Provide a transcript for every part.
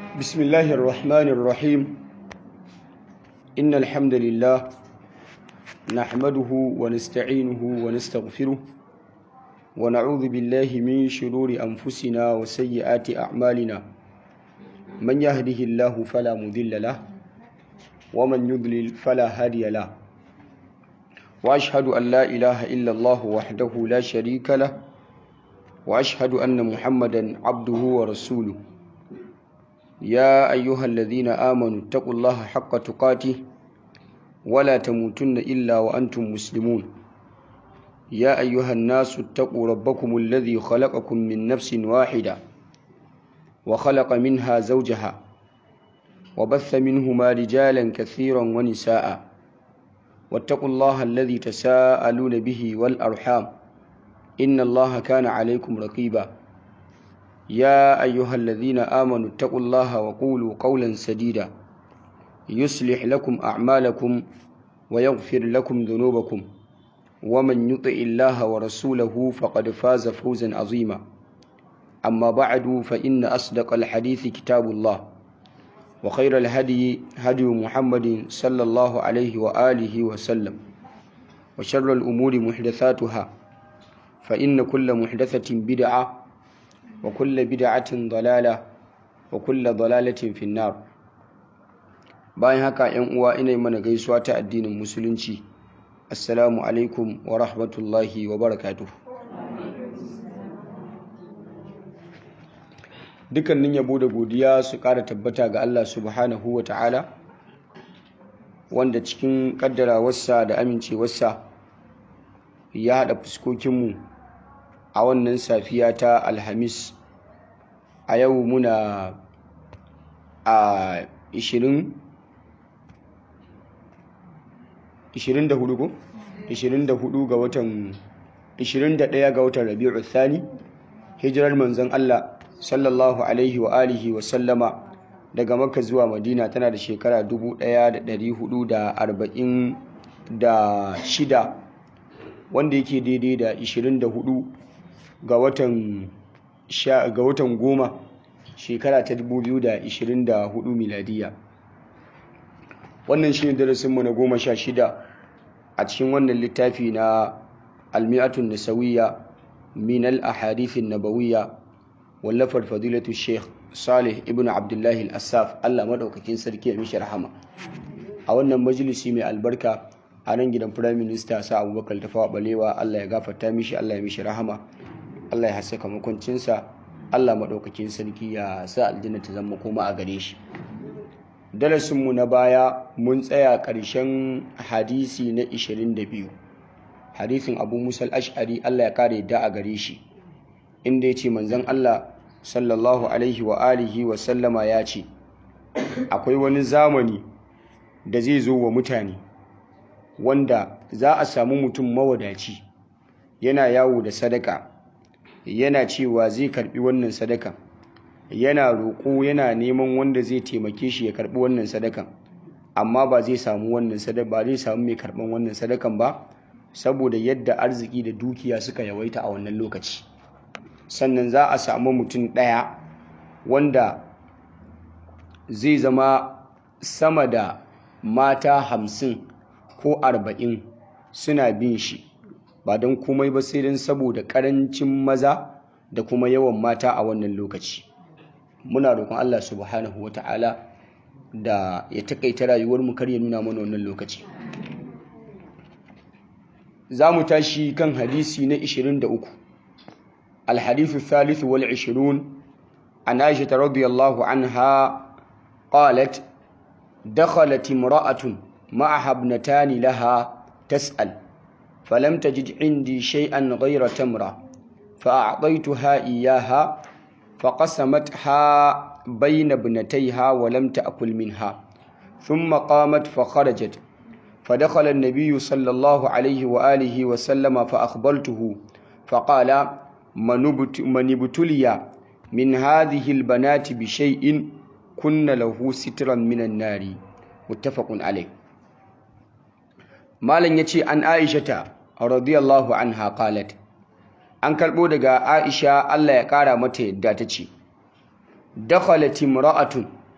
بسم الله الرحمن الرحيم إن الحمد لله نحمده ونستعينه ونستغفره ونعوذ بالله من شرور أنفسنا وسيئات أعمالنا من يهده الله فلا مذل له ومن يضلل فلا هادي له وأشهد أن لا إله إلا الله وحده لا شريك له وأشهد أن محمدا عبده ورسوله يا أيها الذين آمنوا اتقوا الله حق تقاته ولا تموتن إلا وأنتم مسلمون يا أيها الناس اتقوا ربكم الذي خلقكم من نفس واحدة وخلق منها زوجها وبث منهما رجالا كثيرا ونساء واتقوا الله الذي تساءلون به والأرحام إن الله كان عليكم رقيبا يا أيها الذين آمنوا اتقوا الله وقولوا قولا سديدا يصلح لكم أعمالكم ويغفر لكم ذنوبكم ومن يطع الله ورسوله فقد فاز فوزا عظيما أما بعد فإن أصدق الحديث كتاب الله وخير الهدي هدي محمد صلى الله عليه وآله وسلم وشر الأمور محدثاتها فإن كل محدثة بدعة وكل بدعة ضلالة وكل ضلالة في النار bayan haka ‘yan uwa ina mana gaisuwa ta addinin musulunci assalamu alaikum wa rahmatullahi wa barakatuh dukkanin yabo da godiya su ƙara tabbata ga Allah subhanahu wa ta'ala wanda cikin ƙaddarawarsa da amincewarsa ya haɗa fuskokinmu a wannan safiya ta alhamis a yau muna a 20 24 ko 24 ga watan 21 ga watan rabi'u thani hijirar manzon Allah sallallahu alaihi wa alihi wa sallama daga makka zuwa madina tana da shekara 1446 wanda yake daidai da 24 ga watan ga watan goma shekara ta 2024 miladiya wannan shi ne darasinmu na goma sha shida a cikin wannan littafi na almi'atun nasawiyya min al-ahadithin nabawiyya wallafar fadilatu sheikh salih ibn abdullahi al-assaf allah maɗaukakin sarki ya mishi rahama a wannan majalisi mai albarka a nan gidan firayim minista sa abubakar tafawa balewa allah ya gafarta mishi allah ya mishi rahama allah ya haskaka makwancinsa allah maɗaukakin sarki ya sa aljanna ta zama koma a gare shi darasinmu na baya mun tsaya ƙarshen hadisi na 22 hadisin abu musal ash'ari allah ya kare da a gare shi inda ya ce manzan allah sallallahu alaihi wa alihi wa sallama ya ce akwai wani zamani da zai zo wa mutane wanda za a samu mutum mawadaci yana yawo da sadaka yana cewa zai karbi wannan sadakan yana roƙo yana neman wanda zai taimake shi ya karbi wannan sadakan amma ba zai samu wannan sadaka ba zai samu mai karban wannan sadakan ba saboda yadda arziki da dukiya suka yawaita a wannan lokaci sannan za a samu mutum ɗaya wanda zai zama sama da mata hamsin ko arba'in suna bin shi ba don komai ba sai don saboda ƙarancin maza da kuma yawan mata a wannan lokaci muna roƙon Allah subhanahu wata'ala da ya takaita rayuwar mu kar ya nuna mana wannan lokaci za mu tashi kan hadisi na 23 الحديث الثالث والعشرون عن عائشة رضي الله عنها قالت دخلت امرأة معها ابنتان لها تسأل فلم تجد عندي شيئا غير تمرة فأعطيتها إياها فقسمتها بين ابنتيها ولم تأكل منها ثم قامت فخرجت فدخل النبي صلى الله عليه وآله وسلم فأخبرته فقال من ابتلي من هذه البنات بشيء كن له سترا من النار متفق عليه مالن yace an Aisha radiyallahu anha qalat an karbo daga Aisha Allah ya kara mata yadda tace dakhalat imra'atun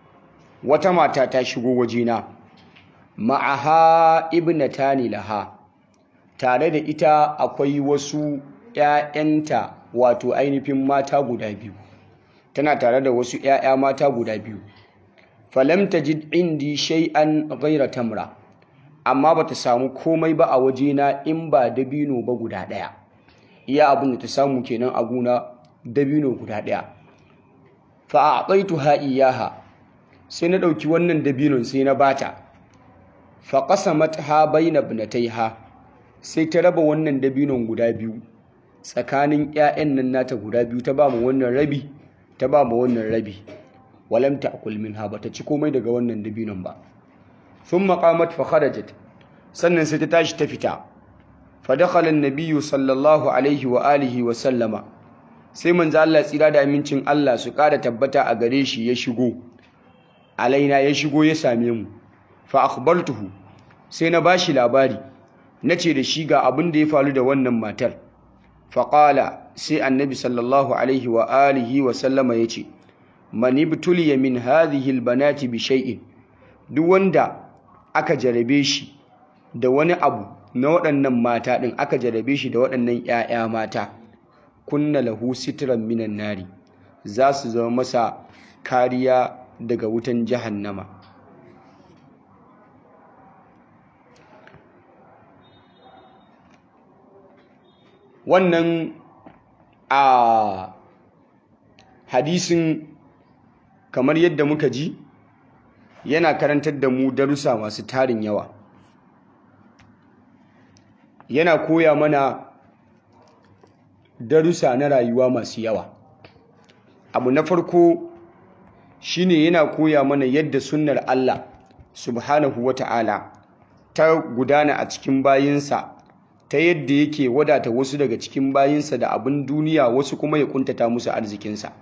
wata mata ta shigo wajena ma'aha ibnatani laha tare da ita akwai wasu ‘ya'yanta wato ainihin mata guda biyu tana tare da wasu ‘ya'ya mata guda biyu falam tajid indi shay'an ghayra tamra amma bata samu komai ba a wajena in ba dabino ba guda ɗaya iya abin da ta samu kenan a gona dabino guda ɗaya fa a'taituha iyaha sai na ɗauki wannan dabinon sai na bata fa qasamatha bayna ibnatayha sai ta raba wannan dabinon guda biyu tsakanin 'ya'yan nan nata guda biyu ta ba mu wannan rabi ta ba mu wannan rabi walam ta'kul minha bata ci komai daga wannan dabinon ba thumma qamat fa kharajat sannan sai ta tashi ta fita fa dakhala an-nabiyyu sallallahu alaihi wa alihi wa sallama sai manzo Allah tsira da amincin Allah su ƙara tabbata a gare shi ya shigo alaina ya shigo ya same mu fa akhbartuhu sai na bashi labari nace da shi ga abin da ya faru da wannan matar fa qala sai annabi sallallahu alaihi wa alihi wa sallama yace man ibtuliya min hadhihi albanati bi shay'in duk wanda aka jarabe shi da wani abu na waɗannan mata din aka jarabe shi da waɗannan ƴaƴa mata kunna lahu sitran minan nari za su zama masa kariya daga wutan jahannama wannan a hadisin kamar yadda muka ji yana karantar da mu darussa masu tarin yawa yana koya mana darussa na rayuwa masu yawa abu na farko shine yana koya mana yadda sunnar Allah subhanahu wata'ala ta gudana a cikin bayinsa ta yadda yake wadata wasu daga cikin bayinsa da abin duniya wasu kuma ya kuntata musu arzikinsa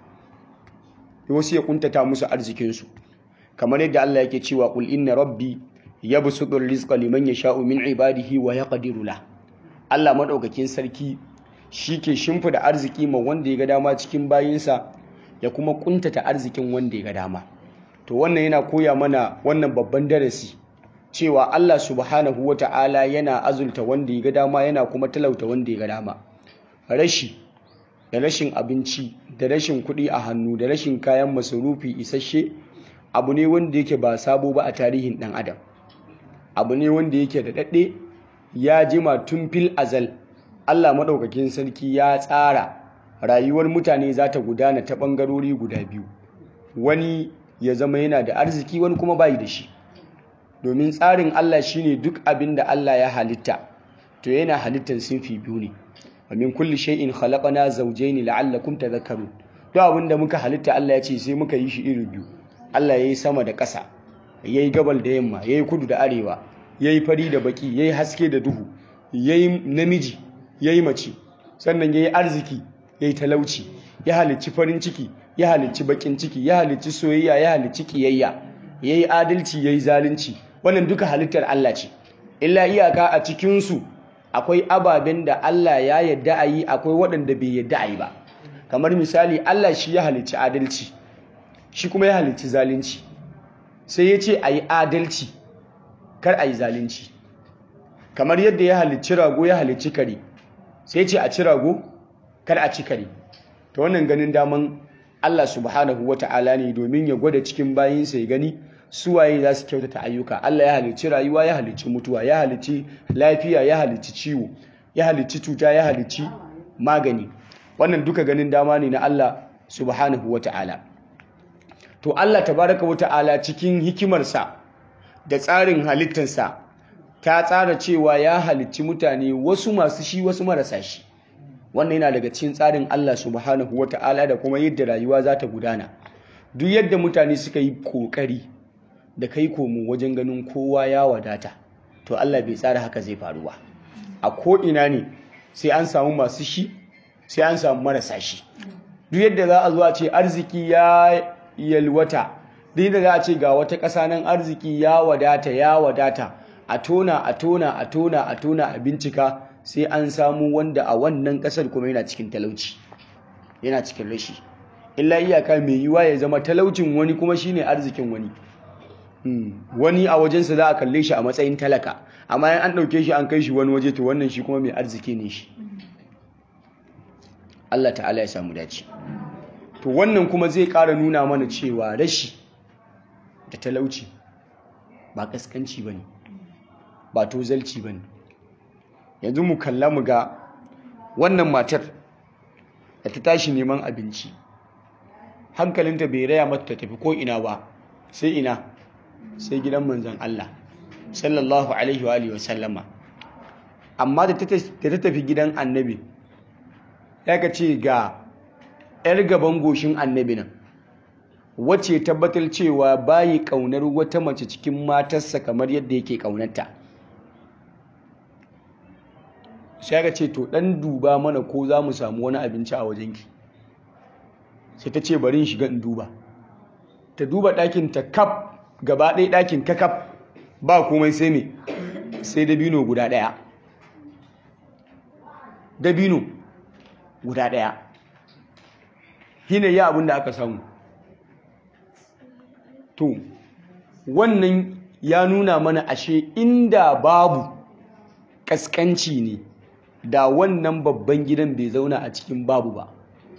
wasu ya kuntata musu arzikinsu kamar yadda Allah yake cewa qul inna rabbi yabsutu rizqa liman yasha'u min ibadihi wa yaqdiru la Allah madaukakin sarki shike shimfida arziki ma wanda ya ga dama cikin bayinsa ya kuma kuntata arzikin wanda ya ga dama to wannan yana koya mana wannan babban darasi cewa Allah subhanahu wata'ala yana azulta wanda ya ga dama yana kuma talauta wanda ya ga dama rashi da rashin abinci da rashin kuɗi a hannu da rashin kayan masarufi isasshe abu ne wanda yake ba sabo ba a tarihin ɗan adam abu ne wanda yake da daɗe ya jima tun fil azal Allah maɗaukakin sarki ya tsara rayuwar mutane za ta gudana ta ɓangarori guda biyu wani ya zama yana da arziki wani kuma bayi da shi domin tsarin Allah shine duk abin da Allah ya halitta to yana halittar sinfi biyu ne wa min kulli shay'in khalaqna zawjayn la'allakum tadhakkarun duk abin da muka halitta Allah ya ce sai muka yi shi iri biyu Allah yayi sama da ƙasa yayi gabal da yamma yayi kudu da arewa yayi fari da baki yayi haske da duhu yayi namiji yayi mace sannan yayi arziki yayi talauci ya halicci farin ciki ya halicci bakin ciki ya halicci soyayya ya halicci kiyayya yayi adalci yayi zalunci wannan duka halittar Allah ce illa iyaka a cikin su akwai ababen da Allah ya yadda a yi akwai waɗanda bai yadda a yi ba kamar misali Allah shi ya halicci adalci shi kuma ya halicci zalunci sai ya ce a yi adalci kar a yi zalunci kamar yadda ya halicci rago ya halicci kare sai ce a ci rago kar a ci kare ta wannan ganin daman Allah subhanahu wa ta'ala ne domin ya gwada cikin bayinsa ya gani suwaye za su kyautata ayyuka Allah ya halicci rayuwa ya halicci mutuwa ya halicci lafiya ya halicci ciwo ya halicci cuta ya halicci magani wannan duka ganin dama ne na Allah subhanahu wa ta'ala to Allah tabaraka wa ta'ala cikin hikimarsa da tsarin halittarsa ta tsara cewa ya halicci mutane wasu masu shi wasu marasa shi wannan yana daga cikin tsarin Allah subhanahu wa ta'ala da kuma yadda rayuwa za ta gudana duk yadda mutane suka yi kokari da kai komo wajen ganin kowa ya wadata to Allah bai tsara haka zai faru ba a ko'ina ne sai an samu masu shi sai an samu marasa shi duk yadda za a zuwa ce arziki ya yalwata duk yadda za a ce ga wata ƙasa nan arziki ya wadata ya wadata a tona a tona a tona a tona a bincika sai an samu wanda a wannan ƙasar kuma yana cikin talauci yana cikin rashi illa iyaka mai yiwa ya zama talaucin wani kuma shine arzikin wani wani a wajensa za a kalle shi a matsayin talaka amma yan an ɗauke shi an kai shi wani waje to wannan shi kuma mai arziki ne shi Allah ta'ala ya samu dace to wannan kuma zai ƙara nuna mana cewa rashi da talauci ba ƙasƙanci ba ne ba tozalci ba ne yanzu mu kalla mu ga wannan matar da ta tashi neman abinci hankalinta bai raya mata ta tafi ko ina ba sai ina sai gidan manzon Allah sallallahu alaihi wa alihi wasallama amma da ta tafi gidan annabi ya ka ce ga 'yar gaban goshin annabi nan wacce tabbatar cewa bayi kaunar wata mace cikin matarsa kamar yadda yake kaunarta sai ka ce to dan duba mana ko za mu samu wani abinci a wajenki sai ta ce bari in shiga in duba ta duba ɗakin ta kaf gaba ɗaya ɗakin kakaf ba komai sai me sai dabino guda ɗaya dabino guda ɗaya hina ya abin da aka samu to wannan ya nuna mana ashe inda babu ƙasƙanci ne da wannan babban gidan bai zauna a cikin babu ba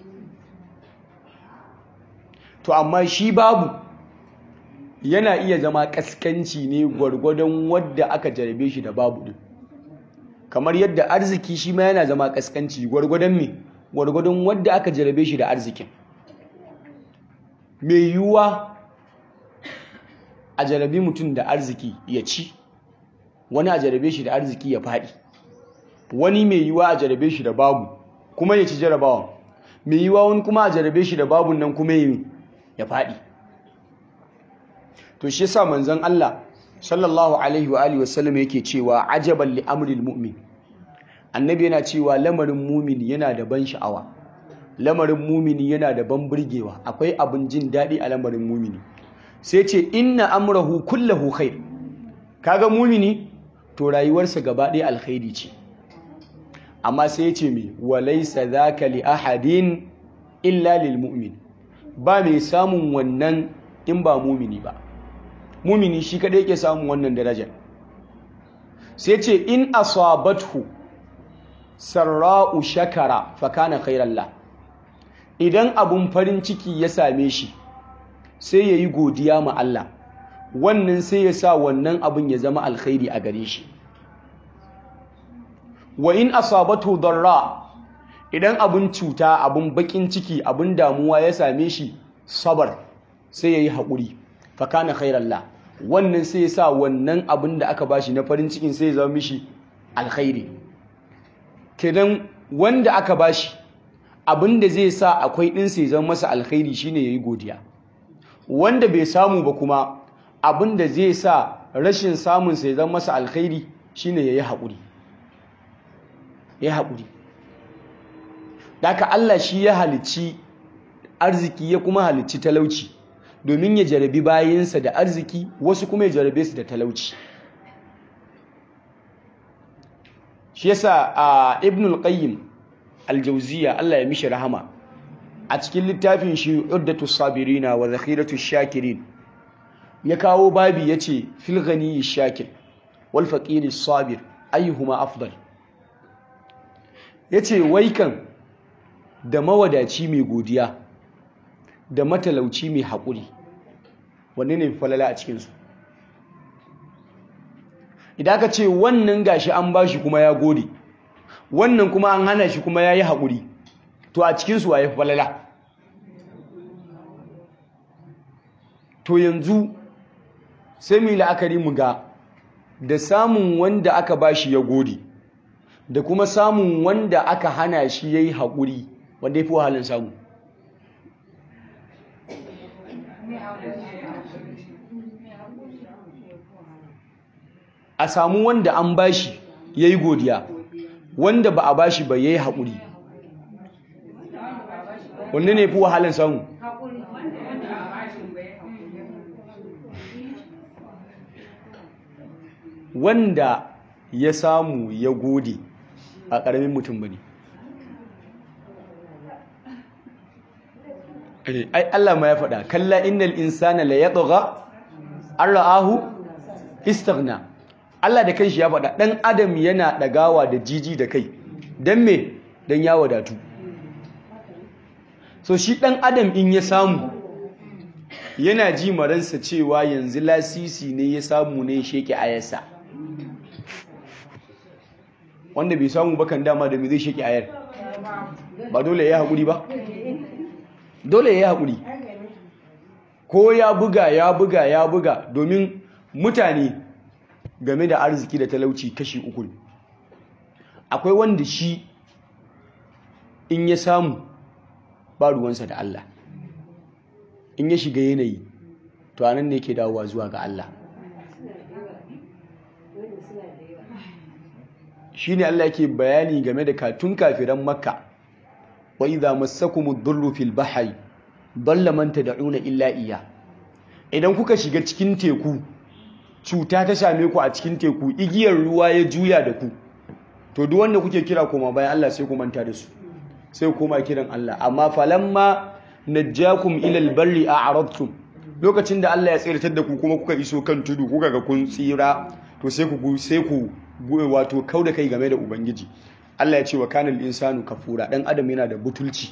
to amma shi babu yana iya zama kaskanci ne gwargwadon wadda aka jarabe shi da babu din kamar yadda arziki shi ma yana zama kaskanci gwargwadon me gwargwadon wadda aka jarabe shi da arzikin mai yiwuwa a jarabe mutum da arziki ya ci wani a jarabe shi da arziki ya faɗi wani mai yiwuwa a jarabe shi da babu kuma ya ci jarabawa mai yiwuwa wani kuma a jarabe shi da babun nan kuma ya faɗi to shi yasa manzon Allah sallallahu alaihi wa alihi wasallam yake cewa ajaban li amril mu'min annabi yana cewa lamarin mu'min yana da ban sha'awa lamarin mumini yana da ban burgewa akwai abin jin daɗi a lamarin mumini sai ce inna amrahu kullahu khair kaga mumini to rayuwarsa gaba ɗaya alkhairi ce amma sai ya ce me walaysa dhaka li ahadin illa lil mu'min ba mai samun wannan in ba mumini ba mumini shi kadai yake samun wannan darajar sai ce in asabathu sarra'u shakara fa kana khairan la idan abun farin ciki ya same shi sai yayi godiya ma Allah wannan sai ya sa wannan abun ya zama alkhairi a gare shi wa in asabathu darra idan abun cuta abun bakin ciki abun damuwa ya same shi sabar sai yayi haƙuri fa kana khairan la wannan sai ya sa wannan abin da aka bashi na farin cikin sai ya zama mishi alkhairi kenan wanda aka bashi abin da zai sa akwai din sai zama masa alkhairi shine yayi godiya wanda bai samu ba kuma abin da zai sa rashin samun sai zama masa alkhairi shine yayi haƙuri yayi haƙuri daka Allah shi ya halicci arziki ya kuma halicci talauci domin ya jarabi bayansa da arziki wasu kuma ya jarabe su da talauci shi yasa a ibn al-qayyim al-jawziya Allah ya mishi rahama a cikin littafin shi uddatu sabirina wa zakhiratu shakirin ya kawo babi yace fil ghani shakir wal faqir sabir ayyuhuma afdal yace wai kan da mawadaci mai godiya da matalauci mai haƙuri wanne ne falala a cikinsu idan ka ce wannan gashi an ba shi kuma ya gode wannan kuma an hana shi kuma ya yi haƙuri to a cikinsu wa ya falala to yanzu sai mu yi la'akari mu ga da samun wanda aka ba shi ya gode da kuma samun wanda aka hana shi ya yi haƙuri wanda ya fi wahalin samu a samu wanda an bashi ya yi godiya wanda ba a bashi ba ya yi haƙuri wanda ne fi wahalin samu wanda ya samu ya gode a ƙaramin mutum ba ne ai Allah ma ya faɗa kalla innal insana la yatgha ra'ahu istaghna Allah da kanshi ya faɗa ɗan adam yana ɗagawa da jiji da kai don me don ya wadatu so shi ɗan adam in ya samu yana ji maransa cewa yanzu lasisi ne ya samu ne ya sheke ayarsa wanda bai samu bakan dama da me zai sheke ayar ba dole ya haƙuri ba dole ya haƙuri ko ya buga ya buga ya buga domin mutane game da arziki da talauci kashi uku akwai wanda shi in ya samu ba ruwansa da Allah in ya shiga yanayi to anan ne ke dawowa zuwa ga Allah shi ne Allah yake bayani game da katun kafiran makka wa idza massakumud durru fil bahri dalla man tad'una illa iya idan kuka shiga cikin teku cuta ta same ku a cikin teku igiyar ruwa ya juya da ku to duk wanda kuke kira koma bayan Allah sai ku manta da su sai ku koma kiran Allah amma falamma najjakum ila albarri a'radtum lokacin da Allah ya tsiratar da ku kuma kuka iso kan tudu kuka ga kun tsira to sai ku sai ku wato kauda kai game da ubangiji Allah ya ce wa kanal insanu kafura dan adam yana da butulci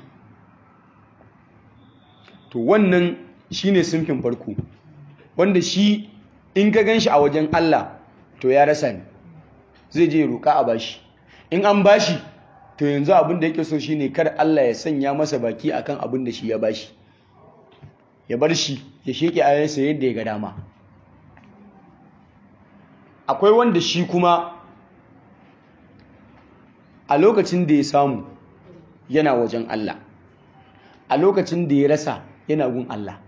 to wannan shine sunfin farko wanda shi in ka ganshi a wajen Allah to ya rasa ne zai je roƙa a bashi in an bashi to yanzu abin da yake so shine kar Allah ya sanya masa baki akan abin da shi ya bashi ya bar shi ya sheke ayansa yadda ya ga dama akwai wanda shi kuma a lokacin da ya samu yana wajen Allah a lokacin da ya rasa yana gun Allah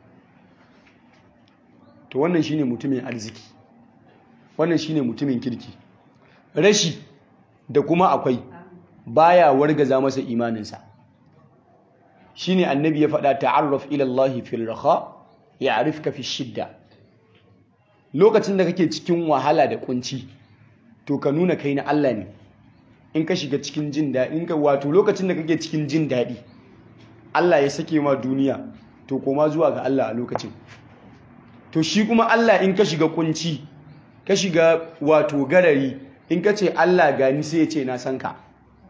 to wannan shine mutumin arziki wannan shine mutumin kirki rashi da kuma akwai baya wargaza masa imaninsa shine annabi ya faɗa ta'arraf ila Allah fil raha ya'rifka fi shidda lokacin da kake cikin wahala da kunci to ka nuna kai na Allah ne in ka shiga cikin jin daɗi in ka wato lokacin da kake cikin jin daɗi Allah ya sake ma duniya to koma zuwa ga Allah a lokacin to shi kuma Allah in ka shiga kunci ka shiga wato garari in ka ce Allah gani sai ya ce na san ka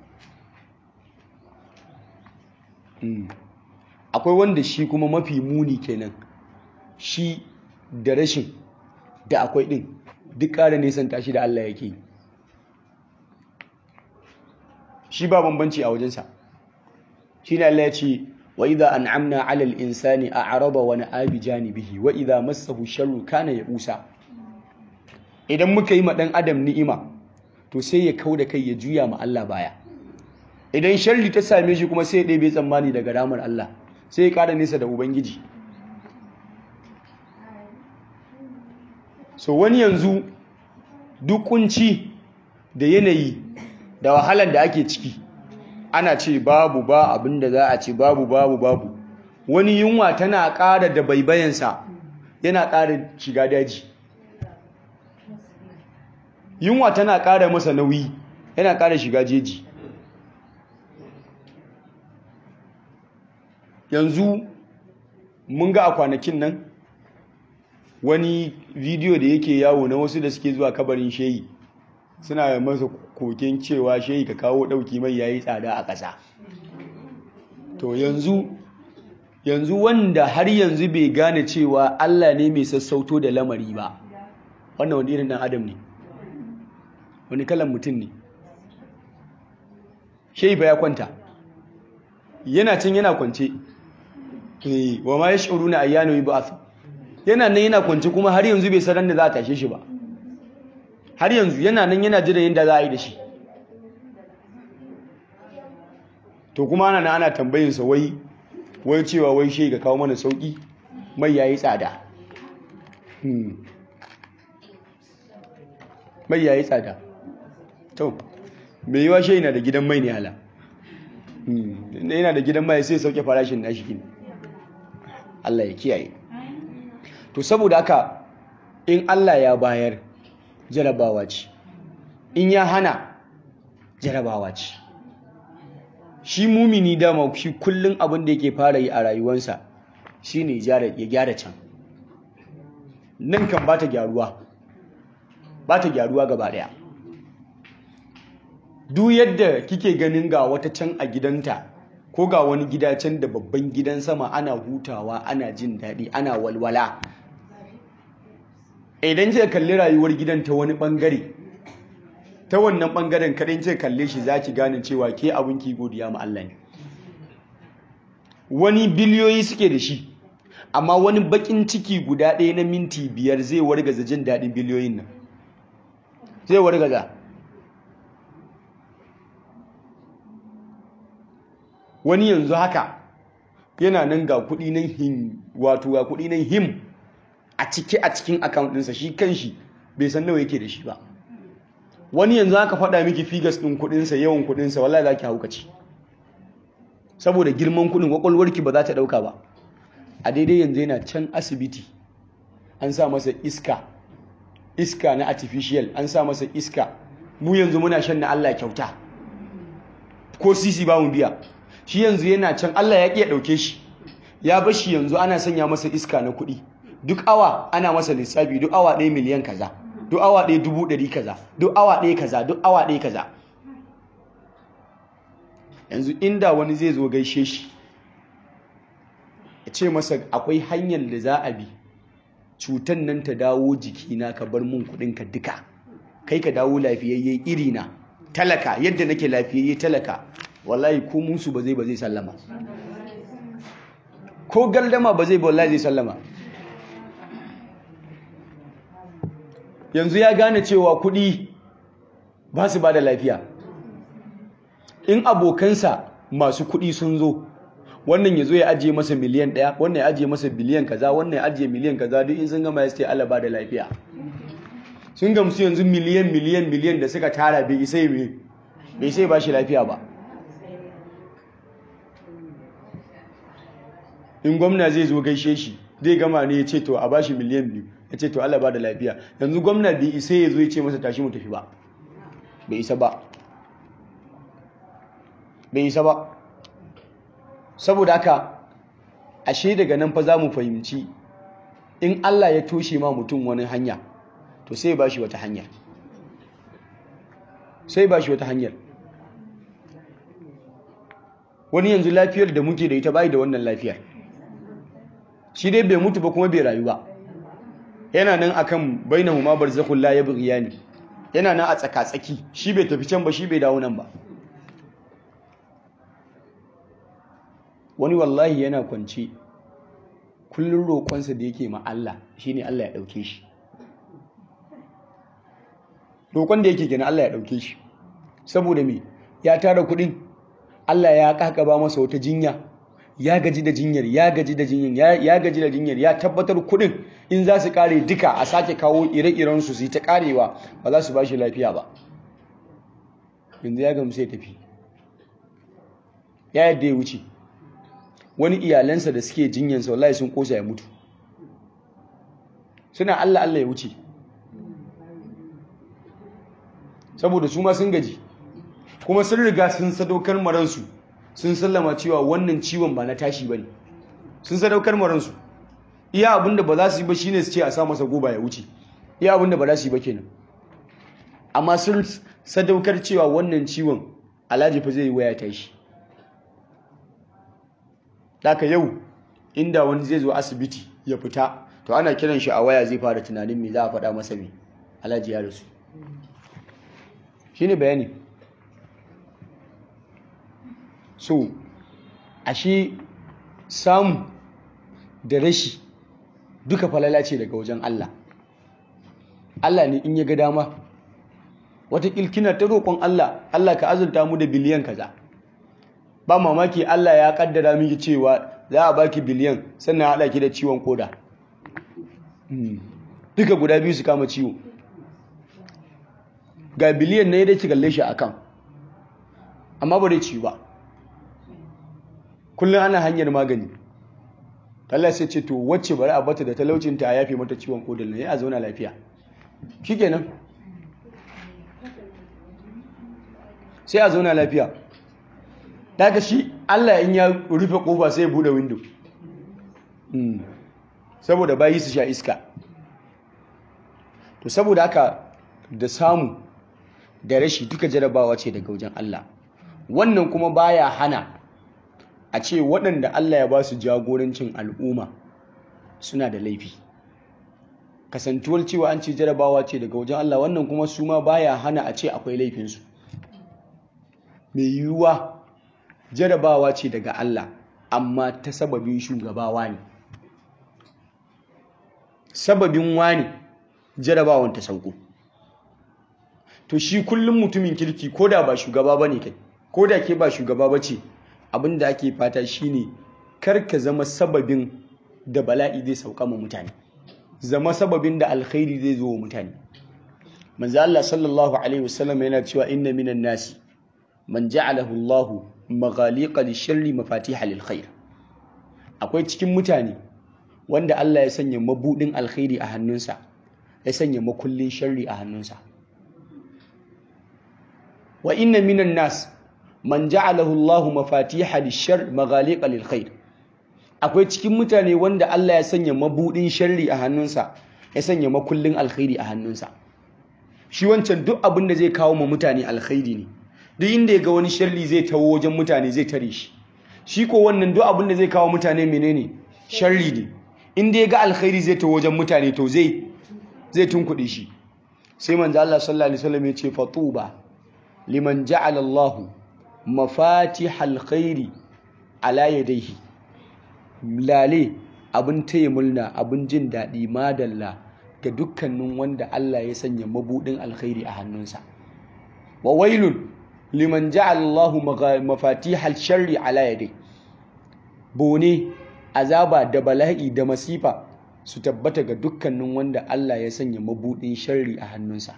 akwai wanda shi kuma mafi muni kenan shi da rashin da akwai ɗin duk ƙara nisan tashi da Allah yake shi ba bambanci a wajensa shi ne Allah ya ce wa idha an'amna 'ala al-insani a'rada wa na'a bi janibihi wa idha massahu sharru kana ya'usa idan muka yi ma dan adam ni'ima to sai ya kauda kai ya juya ma Allah baya idan sharri ta same shi kuma sai ya ɗebe tsammani daga ramar Allah sai ya ƙara nesa da ubangiji so wani yanzu duk kunci da yanayi da wahalar da ake ciki ana ce babu ba abin da za a ce babu babu babu wani yunwa tana ƙara da baibayansa yana ƙara shiga daji yunwa tana ƙara masa nauyi yana ƙara shiga jeji yanzu mun ga a kwanakin nan wani bidiyo da yake yawo na wasu da suke zuwa kabarin shehi suna masa koken cewa shehi ka kawo ɗauki mai yayi tsada a ƙasa to yanzu yanzu wanda har yanzu bai gane cewa Allah ne mai sassauto da lamari ba wannan wani irin ɗan adam ne wani kalan mutum ne shehi ba ya kwanta yana can yana kwance wa ma yash'uruna ayyana yub'ath yana nan yana kwance kuma har yanzu bai sanar da za a tashe shi ba har yanzu yana nan yana jira yadda za a yi da shi to kuma ana nan ana tambayin sa wai wai cewa wai shi ga kawo mana sauki mai yayi tsada mai yayi tsada to mai yiwa shi yana da gidan mai ne hala yana da gidan mai sai sauke farashin nashi kin Allah ya kiyaye to saboda haka in Allah ya bayar jarabawa ce in ya hana jarabawa ce shi mumini dama shi kullum abin da yake fara yi a rayuwarsa shine ya gyara can nan kan ba ta gyaruwa ba ta gyaruwa gaba daya duk yadda kike ganin ga wata can a gidanta ko ga wani gida can da babban gidan sama ana hutawa ana jin daɗi ana walwala idan kika kalli rayuwar gidan ta wani bangare ta wannan bangaren kaɗai kika kalle shi za ki gane cewa ke abin ki godiya ma Allah ne wani biliyoyi suke da shi amma wani bakin ciki guda ɗaya na minti biyar zai wargaza jin daɗin biliyoyin nan zai wargaza wani yanzu haka yana nan ga kuɗi nan him wato ga kuɗi nan him a cike a cikin account ɗinsa shi kanshi bai san nawa yake da shi ba wani yanzu haka faɗa miki figas ɗin kuɗinsa yawan kuɗinsa wallahi za ki haukaci saboda girman kuɗin kwakwalwarki ba za ta ɗauka ba a daidai yanzu yana can asibiti an sa masa iska iska na artificial an sa masa iska mu yanzu muna shan na Allah kyauta ko sisi ba mu biya shi yanzu yana can Allah ya ƙi ya ɗauke shi ya bar shi yanzu ana sanya masa iska na kuɗi duk awa ana masa lissafi duk awa ɗaya miliyan kaza duk awa ɗaya dubu ɗari kaza duk awa ɗaya kaza duk awa ɗaya kaza yanzu inda wani zai zo gaishe shi ya ce masa akwai hanyar da za a bi cutan nan ta dawo jikina ka bar mun kuɗinka duka kai ka dawo lafiyayye irina talaka yadda nake lafiyayye talaka wallahi ko musu ba zai ba zai sallama ko galdama ba zai ba wallahi zai sallama yanzu ya gane cewa kuɗi ba su ba da lafiya in abokansa masu kuɗi sun zo wannan ya zo ya ajiye masa miliyan ɗaya wannan ya ajiye masa biliyan kaza wannan ya ajiye miliyan kaza duk in sun gama ya ce Allah ba da lafiya sun gamsu yanzu miliyan miliyan miliyan da suka tara bai isai bai isai ba shi lafiya ba in gwamna zai zo gaishe shi zai gama ne ya ce to a bashi miliyan biyu ya ce to Allah ba da lafiya yanzu gwamna bai isa ya zo ya ce masa tashi mu tafi ba bai isa ba bai isa ba saboda haka ashe daga nan fa za mu fahimci in Allah ya toshe ma mutum wani hanya to sai ba shi wata hanyar sai ba shi wata hanyar wani yanzu lafiyar da muke da ita bai da wannan lafiyar shi dai bai mutu ba kuma bai rayu ba yana nan akan bainahu ma barzakhul la yabghiyani yana nan a tsaka-tsaki shi bai tafi can ba shi bai dawo nan ba wani wallahi yana kwance kullum roƙonsa da yake ma Allah shine Allah ya ɗauke shi roƙon da yake gina Allah ya ɗauke shi saboda me ya tara kuɗin Allah ya kakaba masa wata jinya ya gaji da jinyar ya gaji da jinyar ya gaji da jinyar ya tabbatar kuɗin in za su kare duka a sake kawo ire-iren su su yi ta karewa ba za su ba shi lafiya ba yanzu ya gamsu ya tafi ya yadda ya wuce wani iyalansa da suke jinyansa wallahi sun kosa ya mutu suna Allah Allah ya wuce saboda su ma sun gaji kuma sun riga sun sadaukar maransu sun sallama cewa wannan ciwon ba na tashi ba ne sun sadaukar maransu iya abinda ba za su yi ba shine su ce a sa masa goba ya wuce iya abinda ba za su yi ba kenan amma sun sadaukar cewa wannan ciwon alhaji fa zai yi waya tashi Daka yau inda wani zai zo asibiti ya fita to ana kiran shi a waya zai fara tunanin me za a faɗa masa me alhaji ya rasu shine bayani so ashe samu da rashi duka falala ce daga wajen Allah Allah ne in ya ga dama wata kina ta roƙon Allah Allah ka azurta mu da biliyan kaza ba mamaki Allah ya kaddara miki cewa za a baki biliyan sannan haɗa ki da ciwon koda duka guda biyu su kama ciwo ga biliyan na yadda ki kalle shi akan amma ba dai ciwo ba kullum ana hanyar magani Allah sai ce to wacce bari a bata da talaucinta a yafe mata ciwon kodal ne a zauna lafiya shikenan sai a zauna lafiya daga shi Allah in ya rufe kofa sai ya bude window saboda bayi su sha iska to saboda haka da samu da rashi duka jarabawa ce daga wajen Allah wannan kuma baya hana a ce waɗanda Allah ya ba su jagorancin al'umma suna da laifi kasantuwar cewa an ce jarabawa ce daga wajen Allah wannan kuma su ma baya hana a ce akwai laifinsu mai yiwuwa jarabawa ce daga Allah amma ta sababin shugabawa ne sababin wani jarabawan ta sauko to shi kullum mutumin kirki ko da ba shugaba ba ne kai ko da ke ba shugaba ba ce abinda ake fata shine kar ka zama sababin da bala'i zai sauka ma mutane zama sababin da alkhairi zai zo wa mutane manzo Allah sallallahu alaihi wasallam yana cewa inna minan nasi man ja'alahu Allahu maghaliqa lisharri mafatiha lil khair akwai cikin mutane wanda Allah ya sanya mabudin alkhairi a hannunsa ya sanya makullin sharri a hannunsa wa inna minan nas man ja'alahu Allahu mafatiha lishar maghaliqa lil khair akwai cikin mutane wanda Allah ya sanya mabudin sharri a hannunsa ya sanya makullin alkhairi a hannunsa shi wancan duk abin da zai kawo ma mutane alkhairi ne duk inda ya ga wani sharri zai tawo wajen mutane zai tare shi shi ko wannan duk abin da zai kawo mutane menene sharri ne inda ya ga alkhairi zai tawo wajen mutane to zai zai tunkuɗe shi sai manzo Allah sallallahu alaihi wasallam ya ce fatuba liman ja'ala Allah mafatihal khairi ala yadayhi lale abin taya mulna abin jin daɗi madalla ga dukkanin wanda Allah ya sanya mabudin alkhairi a hannunsa wa wailun liman ja'ala Allahu mafatihal sharri ala yadai bone azaba da bala'i da masifa su tabbata ga dukkanin wanda Allah ya sanya mabudin sharri a hannunsa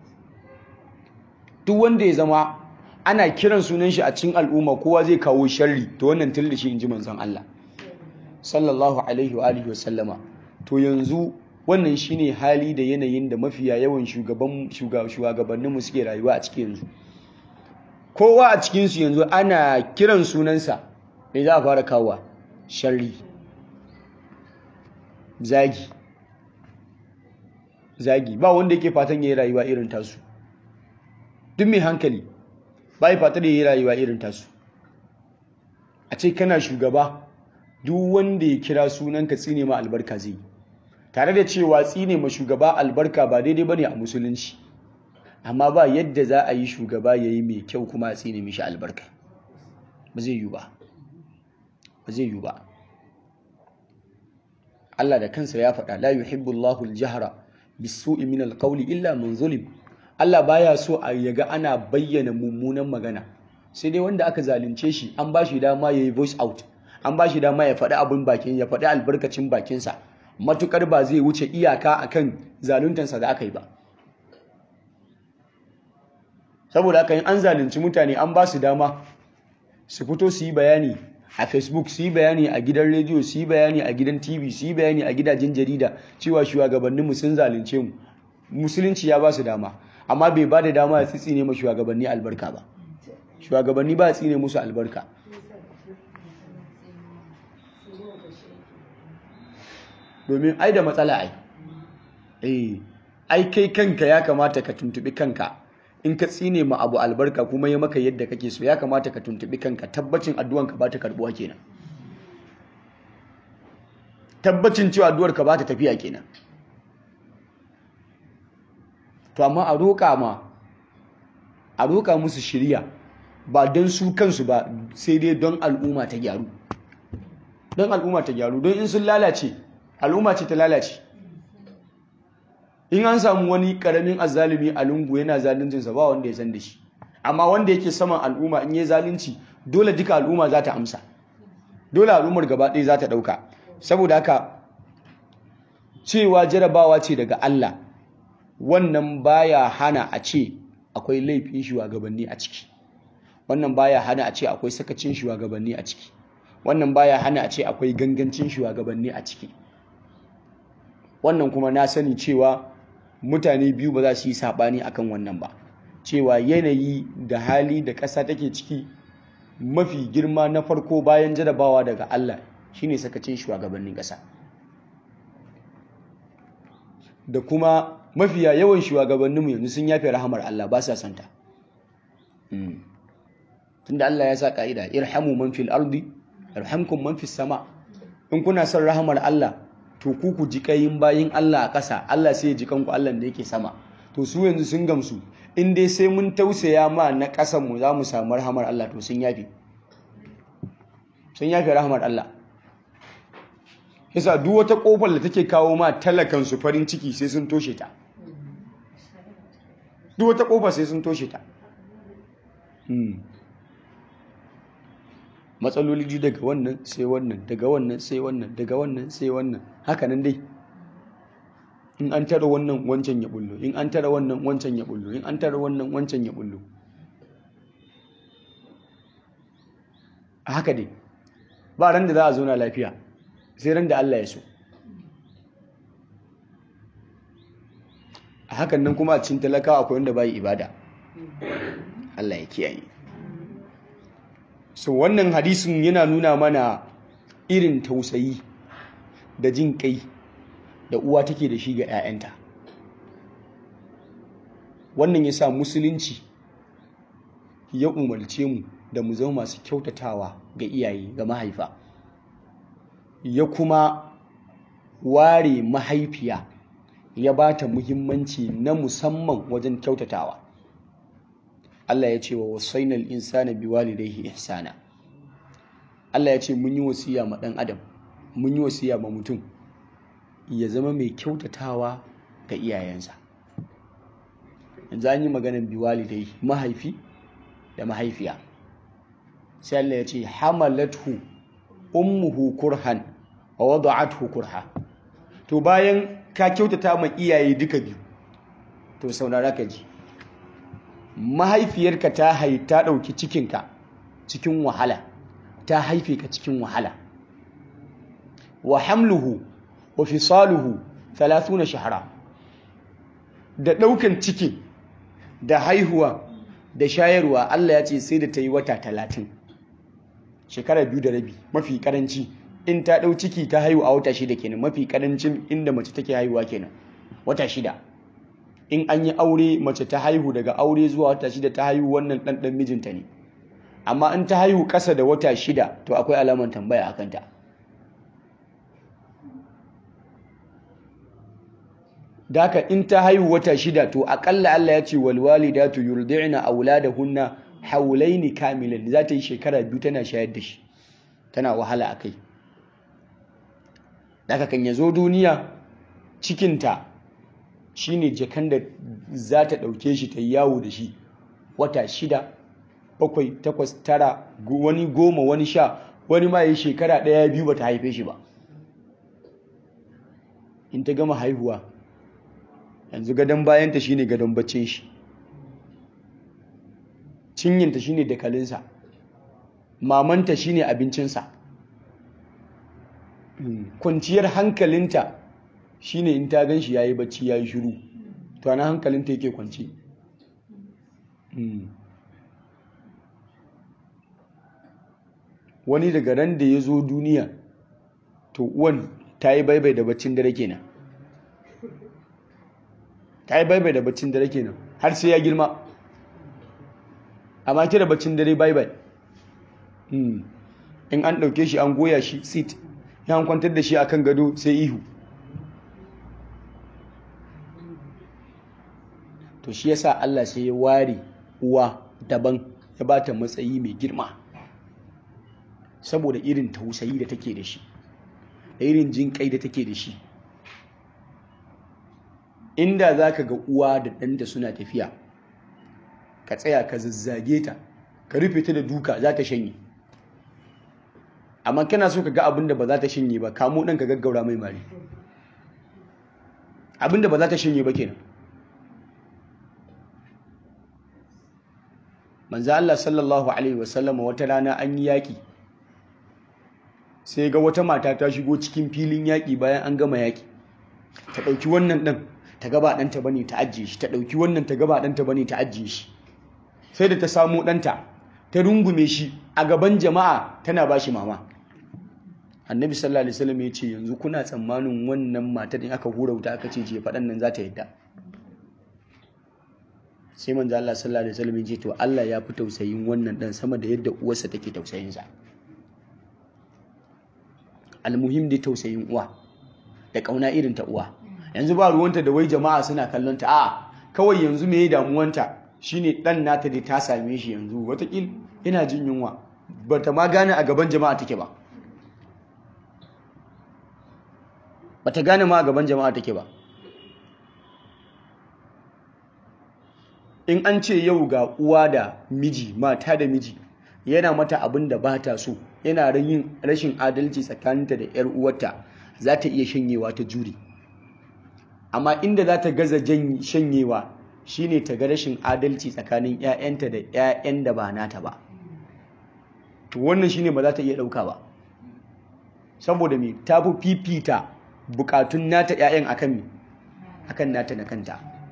duk wanda ya zama ana kiran sunan shi a cikin al'umma kowa zai kawo sharri to wannan tilda shi inji manzon Allah sallallahu alaihi wa alihi wasallama to yanzu wannan shine hali da yanayin da mafiya yawan shugaban shugabanninmu suke rayuwa a cikin yanzu kowa a cikinsu yanzu ana kiran sunansa mai za a fara kawowa sharri zagi zagi ba wanda yake fatan ya yi rayuwa irin tasu duk mai hankali ba yi fatan ya yi rayuwa irin tasu a ce kana shugaba duk wanda ya kira sunanka tsine ma albarka zai yi tare da cewa tsine ma shugaba albarka ba daidai bane a musulunci amma ba yadda za a yi shugaba ya yi mai kyau kuma a tsine mishi albarka ba zai yi ba ba zai yi ba Allah da kansa ya faɗa la yuhibbu Allahu al-jahra bis-su'i min al-qawli illa man zulim Allah baya so a yaga ana bayyana mummunan magana sai dai wanda aka zalunce shi an ba shi dama yayi voice out an ba shi dama ya faɗi abin bakin ya faɗi albarkacin bakinsa matukar ba zai wuce iyaka akan zaluntansa da aka yi ba saboda haka an zalunci mutane an ba su dama su fito su yi bayani a facebook su yi bayani a gidan rediyo su yi bayani a gidan tv su yi bayani a gidajen jarida cewa shugabanninmu sun zalunce mu musulunci ya ba su dama amma bai ba da dama ya tsitsine ma shugabanni albarka ba shugabanni ba tsine musu albarka domin ai da matsala ai eh ai kai kanka ya kamata ka tuntubi kanka in ka tsine ma abu albarka kuma ya maka yadda kake so ya kamata ka tuntubi kanka tabbacin addu'anka ba ta karbuwa kenan tabbacin cewa addu'arka ba ta tafiya kenan to amma a roƙa ma a roƙa musu shirya ba don su kansu ba sai dai don al'umma ta gyaru don al'umma ta gyaru don in sun lalace al'umma ce ta lalace in an samu wani karamin azzalumi a lungu yana zaluncinsa ba wanda ya san da shi amma wanda yake saman al'umma in yi zalunci dole duka al'umma za ta amsa dole al'ummar gaba ɗaya za ta ɗauka saboda haka cewa jarabawa ce daga Allah wannan baya hana a ce akwai laifin shugabanni a ciki wannan baya hana a ce akwai sakacin shugabanni a ciki wannan baya hana a ce akwai gangancin shugabanni a ciki wannan kuma na sani cewa mutane biyu ba za su yi saɓani akan wannan ba cewa yanayi da hali da ƙasa take ciki mafi girma na farko bayan jarabawa daga Allah shine sakacin shugabannin ƙasa da kuma mafiya yawan shugabanninmu yanzu sun yafe rahamar Allah ba sa santa tunda Allah ya sa ka'ida irhamu man fil ardi yarhamkum man fis sama in kuna son rahamar Allah to ku ku ji kayin bayin Allah a ƙasa Allah sai ya ji kanku Allah da yake sama to su yanzu sun gamsu in dai sai mun tausaya ma na ƙasan mu za mu samu rahamar Allah to sun yafe sun yafe rahamar Allah yasa duk wata kofar da take kawo ma talakan su farin ciki sai sun toshe ta duk wata kofa sai sun toshe ta matsaloli daga wannan sai wannan daga wannan sai wannan daga wannan sai wannan haka nan dai in an tara wannan wancan ya bullo in an tara wannan wancan ya bullo in an tara wannan wancan ya bullo a haka dai ba ran da za a zauna lafiya sai ran da Allah ya so a hakan nan kuma a cikin talakawa akwai wanda bai ibada Allah ya kiyaye so wannan hadisin yana nuna mana irin tausayi da jin kai da uwa take da shi ga 'ya'yanta wannan ya sa musulunci ya umarce mu da mu zama masu kyautatawa ga iyaye ga mahaifa ya kuma ware mahaifiya ya ba ta muhimmanci na musamman wajen kyautatawa Allah ya ce wa wasainal insana biwalidayhi ihsana Allah ya ce mun yi wasiya ma dan adam mun yi wasiya ma mutum ya zama mai kyautatawa ga iyayensa yanzu an yi maganar biwalidayhi mahaifi da mahaifiya sai Allah ya ce hamalathu ummuhu kurhan wa wada'athu kurha to bayan ka kyautata ma iyaye duka biyu to saurara ka ji mahaifiyarka ta hai ta ɗauki cikinka cikin wahala ta haife ka cikin wahala wa hamluhu wa fisaluhu 30 shahara da ɗaukan ciki da haihuwa da shayarwa Allah ya ce sai da ta yi wata talatin shekara biyu da rabi mafi karanci in ta ɗau ciki ta haihu a wata shida kenan mafi karancin inda mace take haihuwa kenan wata shida in an yi aure mace ta haihu daga aure zuwa wata shida ta haihu wannan ɗanɗan mijinta ne amma in ta haihu ƙasa da wata shida to akwai alamar tambaya a kanta daka in ta haihu wata shida to aƙalla Allah ya ce walwalidatu yurdi'na auladahunna haulaini kamilan za ta yi shekara biyu tana shayar da shi tana wahala a kai daga kan ya zo duniya cikinta shi ne jakan da za ta ɗauke shi ta yawo da shi wata shida bakwai takwas tara wani goma wani sha wani ma yi shekara ɗaya biyu ba ta haife shi ba in ta gama haihuwa yanzu gadon bayanta shine gadon baccin shi cinyinta shine dakalinsa mamanta shine abincinsa kwanciyar hankalinta shine in ta gan shi yayi bacci yayi shiru to ana hankalinta yake kwanci wani daga ran da ya zo duniya to uwan ta yi baibai da baccin dare kenan ta yi baibai da baccin dare kenan har sai ya girma amma kira baccin dare baibai in an ɗauke shi an goya shi sit ya an kwantar da shi akan gado sai ihu to shi yasa Allah sai ya ware uwa daban ya ba ta matsayi mai girma saboda irin tausayi da take da shi da irin jin kai da take da shi inda za ka ga uwa da ɗanta suna tafiya ka tsaya ka zazzage ta ka rufe ta da duka za ta shanye amma kana so ka ga abin da ba za ta shanye ba kamo ɗan ka gaggaura mai mari abin da ba za ta shanye ba kenan manzo Allah sallallahu alaihi wasallama wata rana an yi yaƙi sai ga wata mata ta shigo cikin filin yaƙi bayan an gama yaƙi ta ɗauki wannan ɗan ta gaba ɗanta bane ta ajiye shi ta ɗauki wannan ta gaba ɗanta bane ta ajiye shi sai da ta samu ɗanta ta rungume shi a gaban jama'a tana ba shi mama annabi sallallahu alaihi wasallam ya ce yanzu kuna tsammanin wannan matar in aka hura wuta aka ce je faɗan nan za ta yadda sai manzo Allah sallallahu alaihi wasallam ya ce to Allah ya fi tausayin wannan dan sama da yadda uwarsa take tausayin sa almuhim da tausayin uwa da kauna irin ta uwa yanzu ba ruwanta da wai jama'a suna kallon ta a kawai yanzu me ya damuwanta shine dan nata da ta same shi yanzu watakil ina jin yunwa bata ma gane a gaban jama'a take ba bata gane ma a gaban jama'a take ba in an ce yau ga uwa da miji mata da miji yana mata abin da ba ta so yana yin rashin adalci tsakaninta da 'yar uwarta za ta iya shanyewa ta jure amma inda za ta gaza shanyewa shine ta ga rashin adalci tsakanin 'ya'yanta da 'ya'yan da ba nata ba to wannan shine ba za ta iya ɗauka ba saboda me ta fi fifita bukatun nata 'ya'yan akan me akan nata na kanta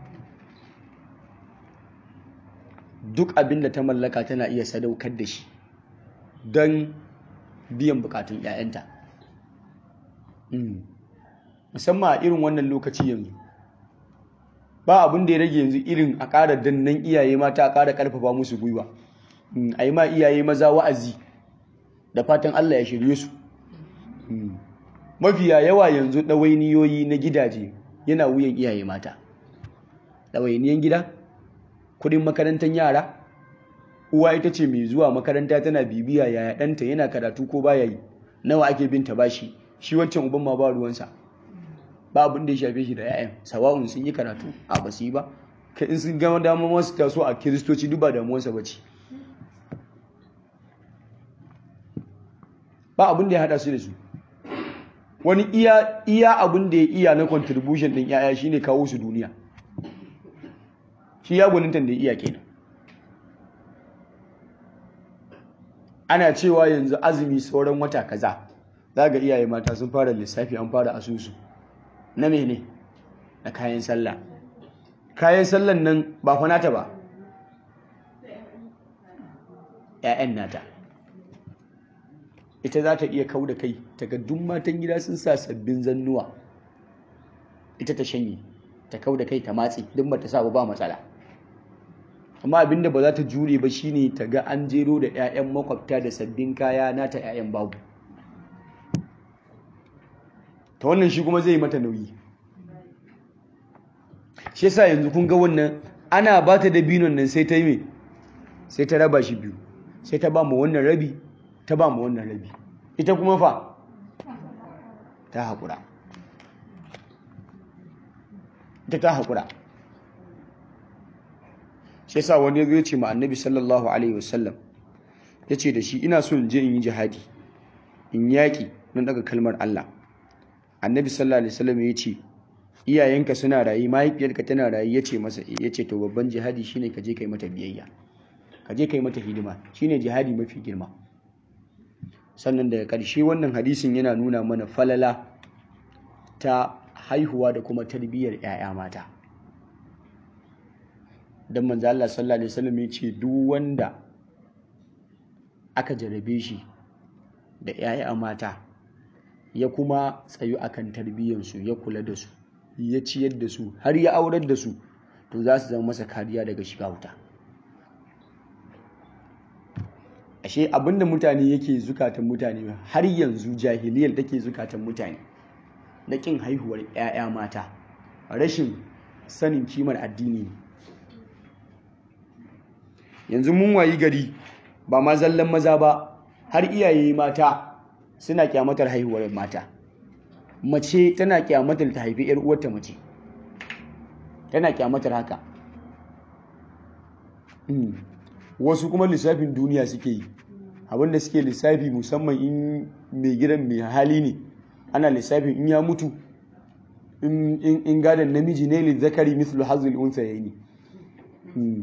duk abin da ta mallaka tana iya sadaukar da shi don biyan bukatun 'ya'yanta musamman a irin wannan lokaci yanzu ba abin da ya rage yanzu irin a ƙara dannan iyaye mata a ƙara ƙarfafa musu gwiwa a yi ma iyaye maza wa'azi da fatan Allah ya shirye su mafiya yawa yanzu ɗawainiyoyi na gidaje yana wuyan iyaye mata ɗawainiyan gida kudin makarantar yara uwa ita ce mai zuwa makaranta tana bibiya yaya ɗanta yana karatu ko baya yi nawa ake binta bashi shi wancan uban ma ba ruwansa ba abin da ya shafe shi da 'ya'yan sawa'un sun yi karatu a basu yi ba kai in sun gama damar wasu taso a kiristoci duk ba damuwarsa ba ce ba abin da ya haɗa su da su wani iya iya abin da ya iya na contribution ɗin 'ya'ya shine kawo su duniya shi ya gwanintan da ya iya kenan ana cewa yanzu azumi sauran wata kaza za ga iyaye mata sun fara lissafi an fara asusu na mene na kayan sallah kayan sallan nan ba fa nata ba ‘ya'yan nata ita za ta iya kau da kai duk matan gida sun sa sabbin zannuwa ita ta shanye ta kau da kai ta matsi duk ba ta sa ba matsala amma abinda ba za ta jure ba shine ta ga an jero da 'ya'yan makwabta da sabbin kaya nata 'ya'yan babu ta wannan shi kuma zai mata nauyi shi yasa yanzu kun ga wannan ana ba ta da binon nan sai ta yi mai sai ta raba shi biyu sai ta ba mu wannan rabi ta ba mu wannan rabi ita kuma fa ta haƙura ita ta haƙura shi yasa wani ya ce ma annabi sallallahu alaihi wasallam ya ce da shi ina so in je in yi jihadi in yaƙi don daga kalmar Allah annabi sallallahu alaihi wasallam ya ce iyayenka suna rayu mahaifiyarka tana rayu ya ce masa ya ce to babban jihadi shine ka je kai mata biyayya ka je kai mata hidima shine jihadi mafi girma sannan daga ƙarshe wannan hadisin yana nuna mana falala ta haihuwa da kuma tarbiyyar 'ya'ya mata don manzo Allah sallallahu alaihi wasallam ya ce duk wanda aka jarabe shi da 'ya'ya mata ya kuma tsayu akan tarbiyyarsu ya kula da su ya ciyar da su har ya aurar da su to za su zama masa kariya daga shiga wuta ashe abinda mutane yake zukatan mutane har yanzu jahiliyar take zukatan mutane na kin haihuwar 'ya'ya mata rashin sanin kimar addini ne yanzu mun wayi gari ba ma zallan maza ba har iyaye mata suna kyamatar haihuwar mata mace tana kyamatar ta haifi yar uwarta mace tana kyamatar haka wasu kuma lissafin duniya suke yi abinda suke lissafi musamman in mai gidan mai hali ne ana lissafin in ya mutu in gadon namiji ne li zakari mislu hazul unsa yayi ne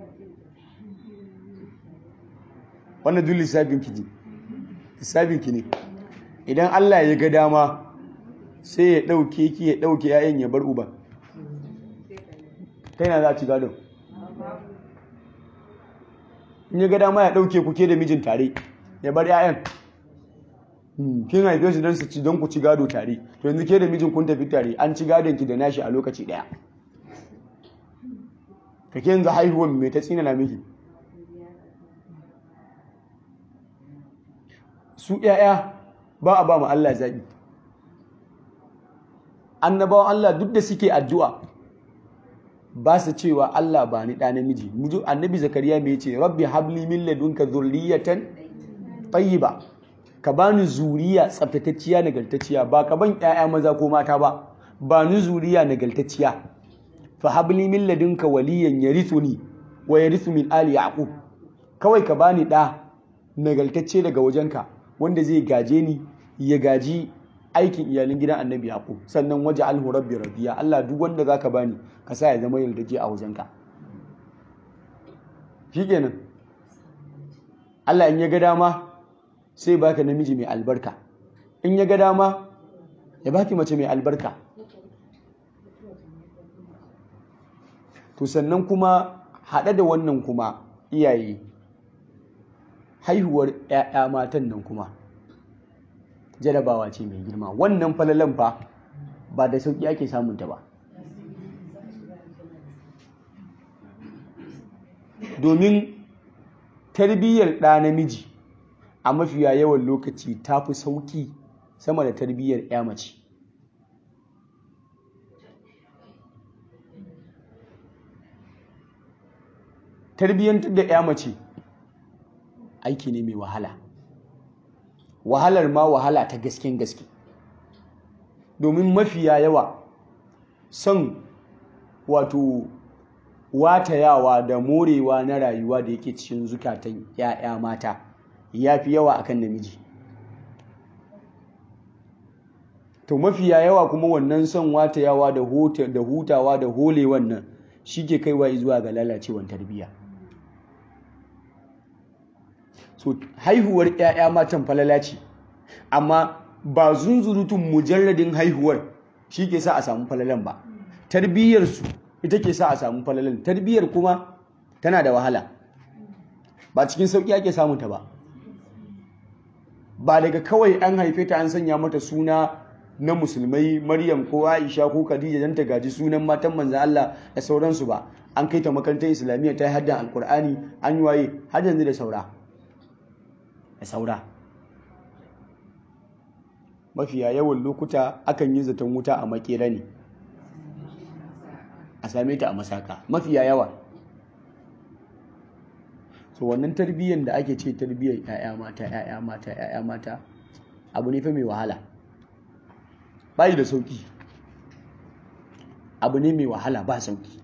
wannan duk lissafin ki ne lissafin ki ne idan Allah ya ga dama sai ya ɗauke ki ya ɗauke yayan ya bar uban ta yana za a ci gadon in ya ga dama ya ɗauke ku ke da mijin tare ya bar yayan kin haife su don su ci don ku ci gado tare to yanzu ke da mijin kun tafi tare an ci gadon ki da nashi a lokaci ɗaya kake yanzu haihuwan mai ta tsina na miki su ‘ya'ya ba a ba mu Allah zaɓi annabawan Allah duk da suke addu'a ba su cewa Allah ba ni ɗa namiji annabi zakariya mai ce rabbi habli min ladunka zurriyatan tayyiba ka bani zuriya tsaftatacciya nagartacciya ba ka ban ƴaƴa maza ko mata ba ba ni zuriya nagartacciya fa habli min ladunka waliyan yarithuni wa yarithu min ali yaqub kawai ka bani ɗa nagartacce daga wajenka wanda zai gaje ni ya gaji aikin iyalin gidan annabi yaqub sannan waje alhu rabbi radiya Allah duk wanda zaka bani ka sa ya zama yardaje a wajenka shikenan Allah in ya ga dama sai baka namiji mai albarka in ya ga dama ya baki mace mai albarka to sannan kuma haɗe da wannan kuma iyaye haihuwar 'ya'ya matan nan kuma jarabawa ce mai girma wannan falalan fa ba da sauƙi ake samunta ba domin tarbiyyar ɗa namiji a mafiya yawan lokaci ta fi sauƙi sama da tarbiyyar 'ya mace tarbiyyantar da 'ya mace aiki ne mai wahala wahalar ma wahala ta gasken gaske domin mafiya yawa son wato watayawa da morewa na rayuwa da yake cikin zukatan 'ya'ya mata ya fi yawa akan namiji to mafiya yawa kuma wannan son watayawa da hutawa da hole wannan shi ke kaiwa zuwa ga lalacewar tarbiyya so haihuwar 'ya'ya matan falala ce amma ba zunzurutun mujarradin haihuwar shi ke sa a samu falalan ba tarbiyyarsu ita ke sa a samu falalan tarbiyyar kuma tana da wahala ba cikin sauƙi ake samun ta ba ba daga kawai an haife ta an sanya mata suna na musulmai maryam ko aisha ko khadija dan ta gaji sunan matan manzan Allah da sauransu ba an kai ta makarantar islamiyya ta yi haddan alkur'ani an yi waye har yanzu da saura da saura mafiya yawan lokuta akan yi zaton wuta a makera ne a same ta a masaka mafiya yawa so wannan tarbiyyar da ake ce tarbiyyar 'ya'ya mata 'ya'ya mata 'ya'ya mata abu ne fa mai wahala bayi da sauki abu ne mai wahala ba sauki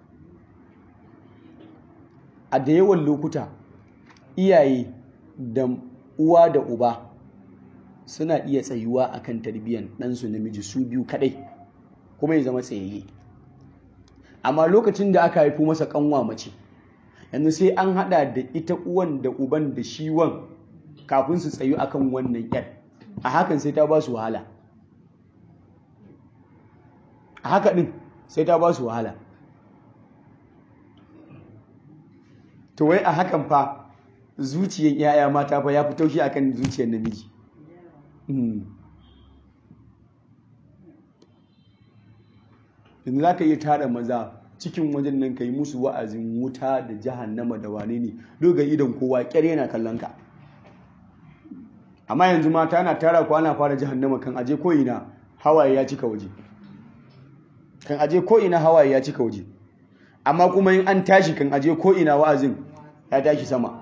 a da yawan lokuta iyaye da uwa da uba suna iya tsayuwa akan tarbiyyar ɗansu namiji su biyu kaɗai kuma ya zama tsayayye amma lokacin da aka haifo masa kanwa mace yanzu sai an hada da ita uwan da uban da shi wan kafin su tsayu akan wannan yar a hakan sai ta ba su wahala a haka din sai ta ba su wahala to wai a hakan fa zuciyar yaya mata fa ya fi taushi akan zuciyar namiji yanzu za ka iya tara maza cikin wajen nan ka yi musu wa'azin wuta da jahannama da wane ne doga idon kowa kyar yana kallon ka amma yanzu mata na tara ko ana fara jahannama kan aje ko'ina hawaye ya cika waje kan aje ko'ina hawaye ya cika waje amma kuma in an tashi kan aje ko'ina wa'azin ya tashi sama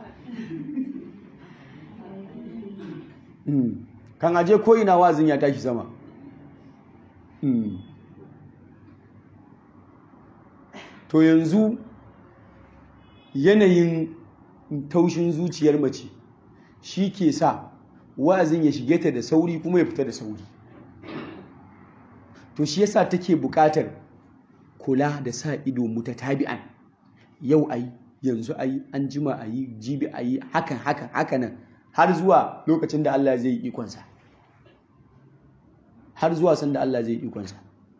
kan aje ko'ina wa'azin ya tashi sama to yanzu yanayin taushin zuciyar mace shi ke sa wa'azin ya shige ta da sauri kuma ya fita da sauri to shi yasa take buƙatar kula da sa ido muta tabi'an yau ayi yanzu ayi an jima ayi jibi ayi hakan hakan hakanan har zuwa lokacin da Allah zai yi ikonsa har zuwa sanda Allah zai yi ikonsa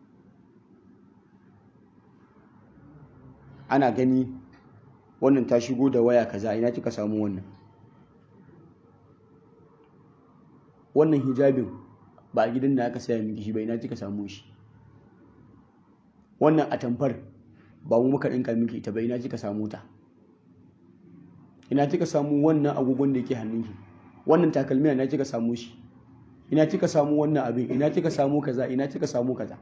ana gani wannan ta shigo da waya kaza ina kika samu wannan wannan hijabin ba a gidan da aka saya miki shi ba ina kika samu shi wannan atamfar ba mu muka ɗinka miki ita ba ina kika samu ta ina kika samu wannan agogon da yake hannunki wannan takalmi ina kika samu shi ina kika samu wannan abin ina kika samu kaza ina kika samu kaza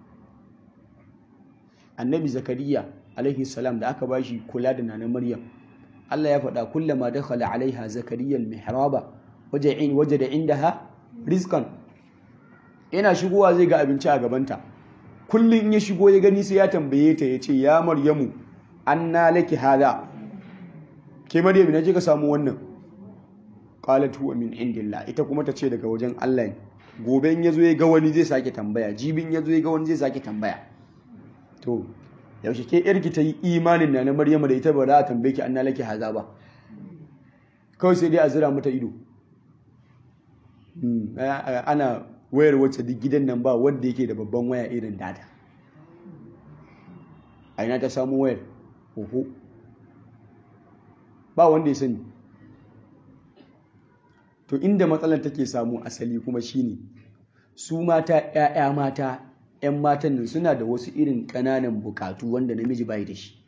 annabi zakariya alaihi salam da aka bashi kula da nana maryam Allah ya faɗa kullama dakhala alaiha zakariya almihraba waje waje da indaha rizqan yana shigowa zai ga abinci a gabanta kullum in ya shigo ya gani sai ya tambaye ta ya ce ya maryamu anna laki hada ke maryam ina kika samu wannan qalat huwa min indillah ita kuma ta ce daga wajen Allah ne gobe in yazo ya ga wani zai sake tambaya jibin yazo ya ga wani zai sake tambaya to yaushe ke yarki ta yi imanin na na Maryama da ita ba za a tambaye ki anna laki haza ba kawai sai dai a zira mata ido ana wayar wacce duk gidan nan ba wanda yake da babban waya irin data a ina ta samu wayar oho ba wanda ya sani to inda matsalar take samu asali kuma shine su mata 'ya'ya mata 'yan matan nan suna da wasu irin ƙananan bukatu wanda namiji bai da shi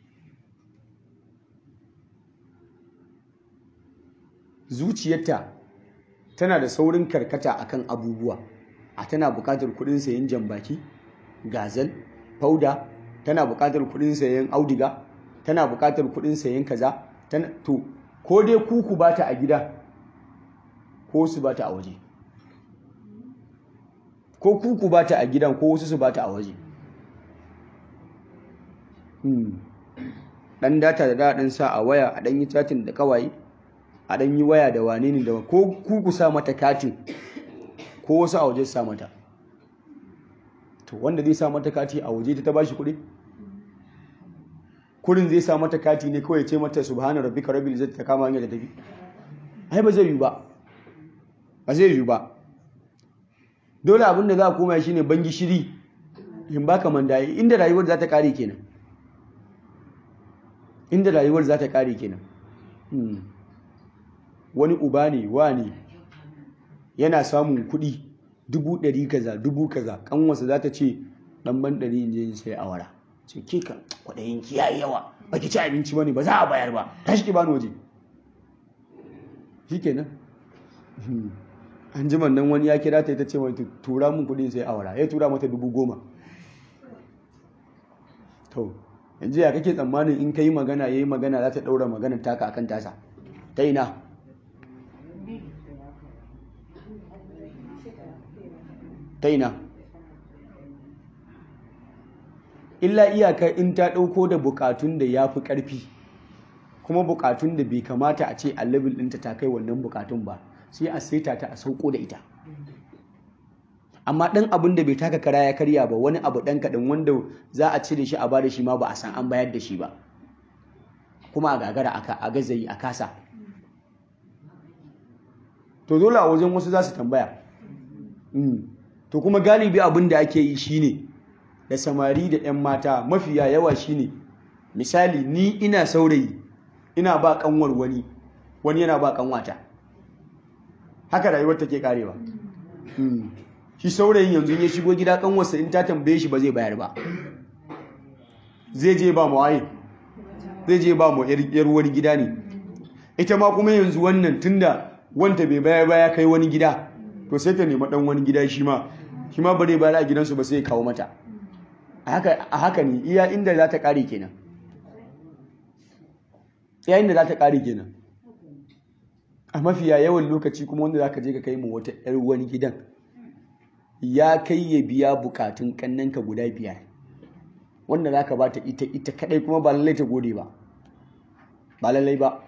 zuciyarta tana da saurin karkata akan abubuwa a tana bukatar kudin sayan jambaki gazal fauda tana bukatar kudin sayan audiga tana bukatar kudin sayan kaza to ko dai kuku bata a gida ko su bata a waje ko kuku ba ta a gidan ko wasu su ba ta a waje ɗan data da daɗin sa a waya a ɗan yi chatin da kawai a ɗan yi waya da wane ne da ko kuku sa mata katin ko wasu a waje sa mata to wanda zai sa mata kati a waje ta ba shi kuɗi kurin zai sa mata kati ne kawai ce mata subhana rabbika rabbil izzati ta kama hanyar da tafi ai ba zai yi ba ba zai yi ba dole abin da za a koma shi ne bangi shiri in baka mandaye inda rayuwar za ta kare kenan inda rayuwar za ta kare kenan wani uba ne wa ne yana samun kuɗi dubu ɗari kaza dubu kaza kanwarsa za ta ce ɗan ban ɗari in je in sai awara ce ke ka kwaɗayin ki yayi yawa ba ki ci abinci ba ne ba za a bayar ba tashi ki bani waje shi kenan an ji nan wani ya kira ta ita ce mai tura mun kudin sai awara ya tura mata dubu goma to yanzu ya kake tsammanin in ka yi magana ya yi magana za ta ɗaura magana taka akan tasa ta ina ta ina illa iyaka in ta ɗauko da bukatun da ya fi ƙarfi kuma bukatun da bai kamata a ce a level ɗinta ta kai wannan bukatun ba sai a saita ta a sauko da ita amma ɗan abin da bai taka kara ya karya ba wani abu ɗan kaɗan wanda za a cire shi a ba da shi ma ba a san an bayar da shi ba kuma a gagara a gazayi a kasa to dole a wajen wasu za su tambaya to kuma galibi abin da ake yi shine da samari da 'yan mata mafiya yawa shine misali ni ina saurayi ina ba kanwar wani wani yana ba kanwata haka rayuwar take karewa shi saurayin yanzu ya shigo gida kanwarsa in ta tambaye shi ba zai bayar ba zai je ba mu waye zai je ba mu yar wani gida ne ita ma kuma yanzu wannan tunda wanta bai bayar ba ya kai wani gida to sai ta nema dan wani gida shi ma shi ma bare bayar a gidansu ba sai kawo mata a haka ne iya inda za ta kare kenan iya inda za ta kare kenan a mafiya yawan lokaci kuma wanda za ka je ka kai mu wata yar wani gidan ya kai ya biya bukatun kannanka guda biyar wanda za ka ba ta ita ita kadai kuma ba lallai ta gode ba ba lallai ba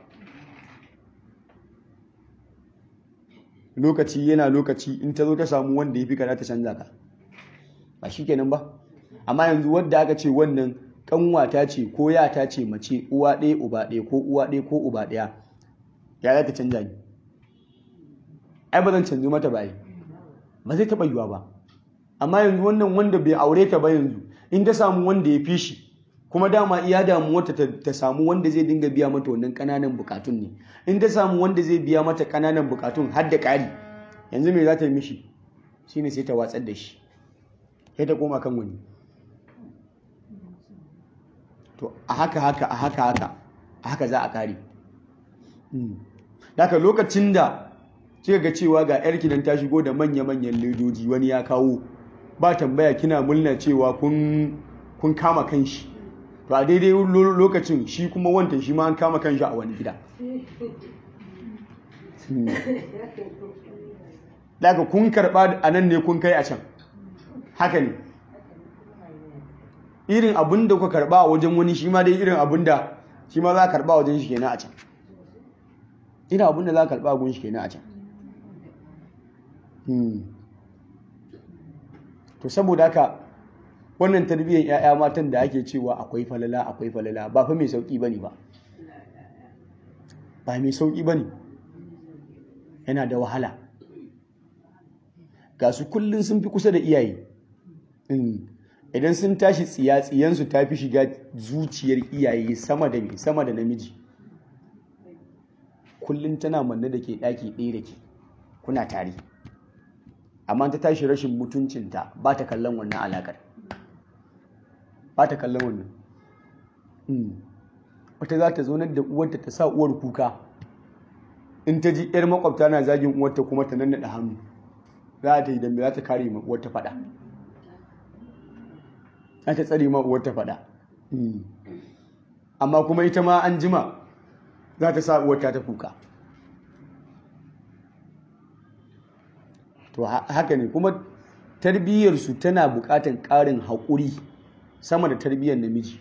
lokaci yana lokaci in ta zo ta samu wanda ya fi ka ta canza ka ba shi kenan ba amma yanzu wadda aka ce wannan kanwata ce ko yata ce mace uwa ɗaya uba ɗaya ko uwa ɗaya ko uba ɗaya ya za ta canza ni ai ba zan canzu mata ba ba zai taɓa yiwa ba amma yanzu wannan wanda bai aure ta ba yanzu in ta samu wanda ya fi shi kuma dama iya damuwarta ta samu wanda zai dinga biya mata wannan ƙananan bukatun ne in ta samu wanda zai biya mata ƙananan bukatun har da ƙari yanzu me za ta yi mishi shine sai ta watsar da shi sai ta koma kan wani to a haka haka a haka haka a haka za a kare daga lokacin da kika ga cewa ga yarki nan ta shigo da manya-manyan ledoji wani ya kawo ba tambaya kina murna cewa kun kama kanshi to a daidai lokacin shi kuma wantan shi ma an kama kanshi a wani gida daga kun karba a nan ne kun kai a can haka ne irin abin da kuka karba a wajen wani shi ma dai irin abin da shi ma za a karba wajen shi kenan a can irin abin da za a karba a gun shi kenan a can to saboda haka wannan tarbiyyar 'ya'ya matan da ake cewa akwai falala akwai falala ba fa mai sauki bane ba ba mai sauki bane yana da wahala ga su kullum sun fi kusa da iyaye idan sun tashi tsiya tsiyansu ta fi shiga zuciyar iyaye sama da mai sama da namiji kullum tana manne da ke ɗaki ɗaya da ke kuna tare amma ta tashi rashin mutuncinta ba ta kallon wannan alaƙar ba ta kallon wannan wata za ta zaunar da uwarta ta sa uwar kuka in ta ji 'yar makwabta na zagin uwarta kuma ta nannaɗa hannu za ta yi dambe za ta kare ma uwarta faɗa za ta tsare ma uwarta faɗa amma kuma ita ma an jima za ta sa uwarta ta kuka to haka ne kuma tarbiyyarsu tana buƙatar ƙarin haƙuri sama da tarbiyyar namiji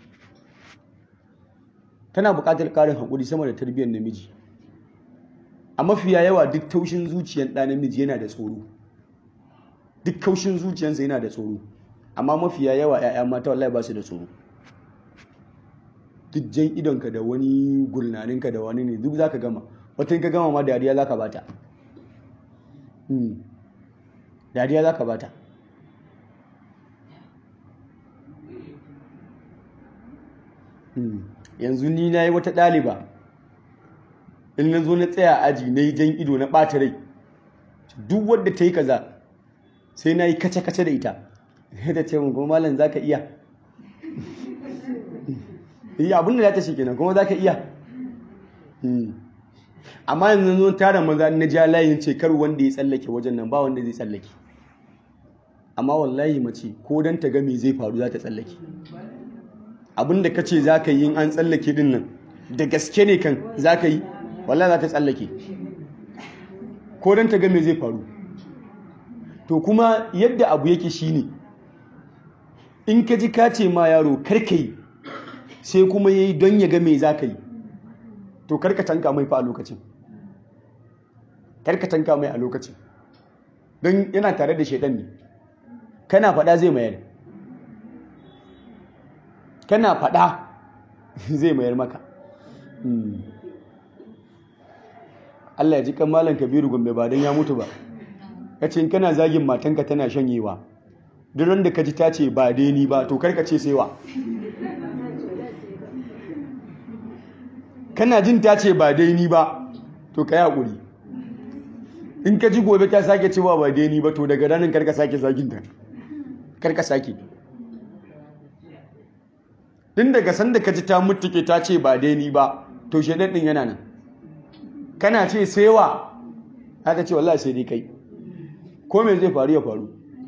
tana buƙatar ƙarin haƙuri sama da tarbiyyar namiji a mafiya yawa duk taushin zuciyar ɗa namiji yana da tsoro duk kaushin zuciyarsa yana da tsoro amma mafiya yawa 'ya'ya mata wallahi ba su da tsoro duk jan idonka da wani gurnaninka da wani ne duk za ka gama wata ka gama ma dariya za ka bata dariya za ka bata yanzu ni na yi wata ɗaliba in na zo na tsaya aji na yi jan ido na ɓata rai duk wadda ta yi kaza sai na yi kace-kace da ita da ce mun kuma malam za ka iya yi abin da za ta shi kenan kuma za ka iya amma yanzu zo tara maza na ja layin ce kar wanda ya tsallake wajen nan ba wanda zai tsallake amma wallahi mace ko don ta ga me zai faru za ta tsallake abin da ka ce za ka yi an tsallake din nan da gaske ne kan za ka yi wallahi za ta tsallake ko don ta ga me zai faru to kuma yadda abu yake shine in ka ji ka ce ma yaro karka yi sai kuma ya yi don ya ga me za ka yi to karka tanka mai fa a lokacin karka tanka mai a lokacin don yana tare da shaidan ne kana faɗa zai mayar kana faɗa zai mayar maka Allah ya ji kan malam kabiru gombe ba don ya mutu ba ka ce kana zagin matanka tana shanyewa duk da ka ji ta ce ba dai ni ba to karka ce sai wa kana jin ta ce ba dai ni ba to ka yi haƙuri in ka ji gobe ta sake cewa ba dai ni ba to daga ranar karka sake zagin ta karka sake din daga sanda ka ji ta mutuke ta ce ba dai ni ba to shaidan din yana nan kana ce sai wa haka ce wallahi sai dai kai ko me zai faru ya faru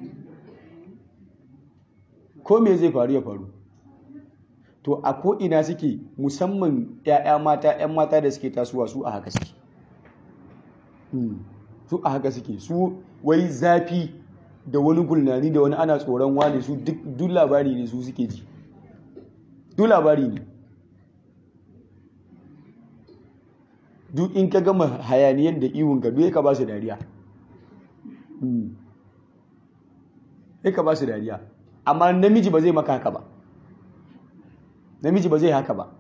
ko me zai faru ya faru to a ko'ina suke musamman 'ya'ya mata 'yan mata da suke tasowa su a haka suke su a haka suke su wai zafi da wani gulnani da wani ana tsoron wani su duk labari ne su suke ji duk labari ne duk in ka gama hayaniyan da iwon ka duk ka ba su dariya ka ba su dariya amma namiji ba zai maka haka ba namiji ba zai haka ba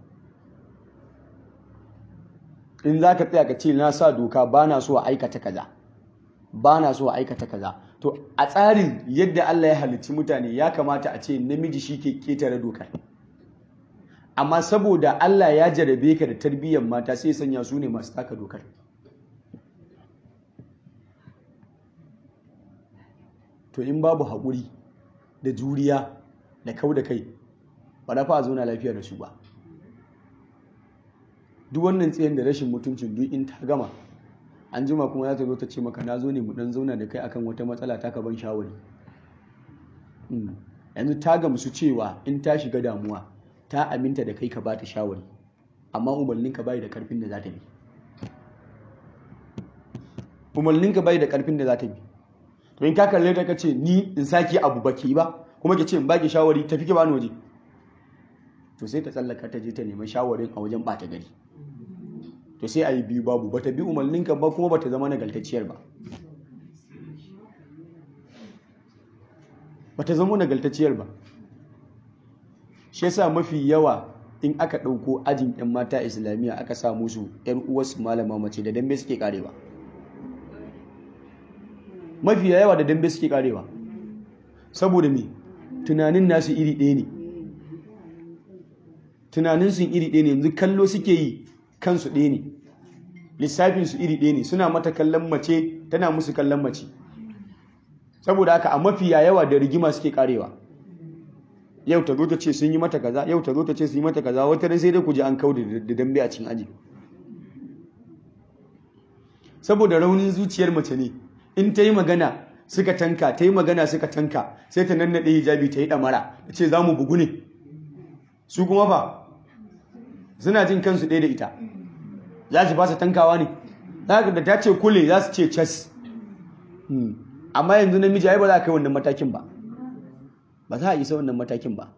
in za ka tsaya ka ce na sa doka ba na so a aikata kaza ba na so a aikata kaza to a tsarin yadda Allah ya halicci mutane ya kamata a ce namiji shi ke ketare dokar amma saboda Allah ya jarabe ka da tarbiyyar mata sai sanya su ne masu taka dokar to in babu haƙuri da juriya da kau da kai ba da fa a zauna lafiya da su ba duk wannan tsayin da rashin mutuncin duk in ta gama an jima kuma za ta zo ta ce maka na zo ne mu dan zauna da kai akan wata matsala ta ka ban shawari yanzu ta gamsu cewa in ta shiga damuwa ta aminta da kai ka ba ta shawari amma umarninka bai da karfin da za ta bi umarninka bai da karfin da za ta bi to in ka kalle ta ka ce ni in sake abu baki ba kuma ki ce in baki shawari tafi ki bani waje to sai ta tsallaka ta je ta nemi shawarin a wajen bata gari to sai a yi biyu babu bata bi umarninka ba kuma bata zama nagaltacciyar ba bata zama nagaltacciyar ba shi yasa mafi yawa in aka ɗauko ajin 'yan mata islamiyya aka sa musu 'yan uwarsu malama mace da dambe suke karewa mafi yawa da dambe suke karewa saboda me tunanin nasu iri ɗaya ne tunanin sun iri ɗaya ne yanzu kallo suke yi kansu ɗaya ne lissafin su iri ɗaya ne suna mata kallon mace tana musu kallon mace saboda haka a mafi yawa da rigima suke karewa yau ta zo ta ce sun yi mata kaza yau ta zo ta ce sun yi mata kaza wata ran sai dai ku ji an kauda da dambe a cikin aji saboda raunin zuciyar mace ne in ta yi magana suka tanka ta yi magana suka tanka sai ta nannaɗe hijabi ta yi ɗamara ta ce za mu bugu ne su kuma fa suna jin kansu ɗaya da ita za su ba su tankawa ne da ta ce kule za su ce cas amma yanzu namiji ai ba za a kai wannan matakin ba ba za a isa wannan matakin ba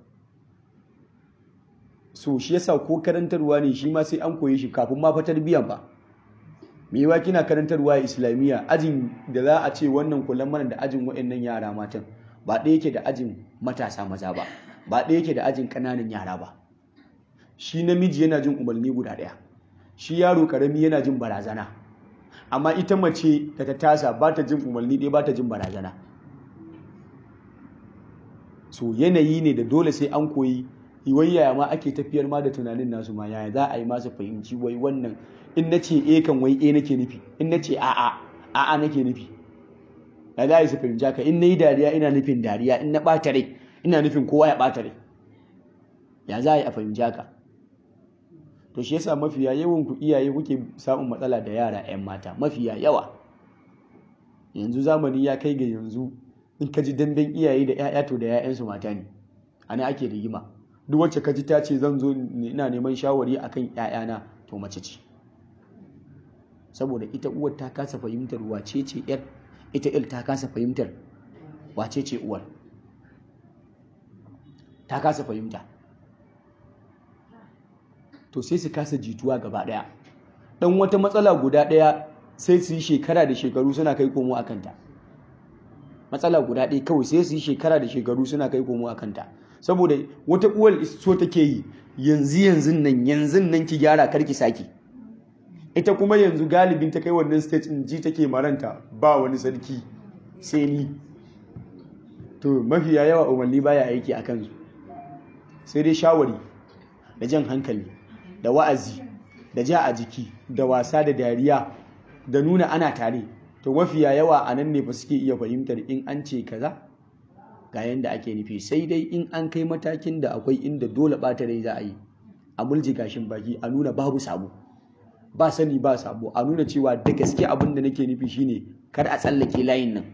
so shi yasa ko karantarwa ne shi ma sai an koyi shi kafin ma fatar biyan ba me yawa kina karantarwa a islamiyya ajin da za a ce wannan kullum mana da ajin waɗannan yara matan ba ɗaya yake da ajin matasa maza ba ba ɗaya yake da ajin ƙananan yara ba shi namiji yana jin umarni guda ɗaya shi yaro ƙarami yana jin barazana amma ita mace da ta tasa ba ta jin umarni ɗaya ba ta jin barazana so yanayi ne da dole sai an koyi wai yaya ma ake tafiyar ma da tunanin nasu ma yaya za a yi masu fahimci wai wannan in na ce e kan wai e nake nufi in na ce a'a a'a nake nufi ya za a yi su fahimci haka in na yi dariya ina nufin dariya in na ɓata rai ina nufin kowa ya ɓata rai ya za a yi a fahimci haka to shi yasa mafiya yawan ku iyaye kuke samun matsala da yara 'yan mata mafiya yawa yanzu zamani ya kai ga yanzu in ka ji damben iyaye da 'ya'ya to da 'ya'yansu mata ne ana ake rigima duk wacce ka ji ta ce zan zo ina neman shawari akan 'ya'yana to mace ce saboda ita uwar ta kasa fahimtar wace ce yar ita il ta kasa fahimtar wace ce uwar ta kasa fahimta to sai su kasa jituwa gaba daya dan wata matsala guda daya sai su yi shekara da shekaru suna kai komo a kanta matsala guda ɗaya kawai sai su yi shekara da shekaru suna kai komo a kanta saboda wata uwar so take yi yanzu yanzu nan yanzu nan ki gyara karki saki ita kuma yanzu galibin ta kai wannan stage in ji take maranta ba wani sarki sai ni to mafiya yawa umarni baya aiki a kansu sai dai shawari da jan hankali da wa'azi da ja a jiki da wasa da dariya da nuna ana tare to mafiya yawa a nan ne ba suke iya fahimtar in an ce kaza ga yanda ake nufi sai dai in an kai matakin da akwai inda dole ɓata rai za a yi a mulji gashin baki a nuna babu sabo ba sani ba sabo a nuna cewa da gaske abin da nake nufi shine kar a tsallake layin nan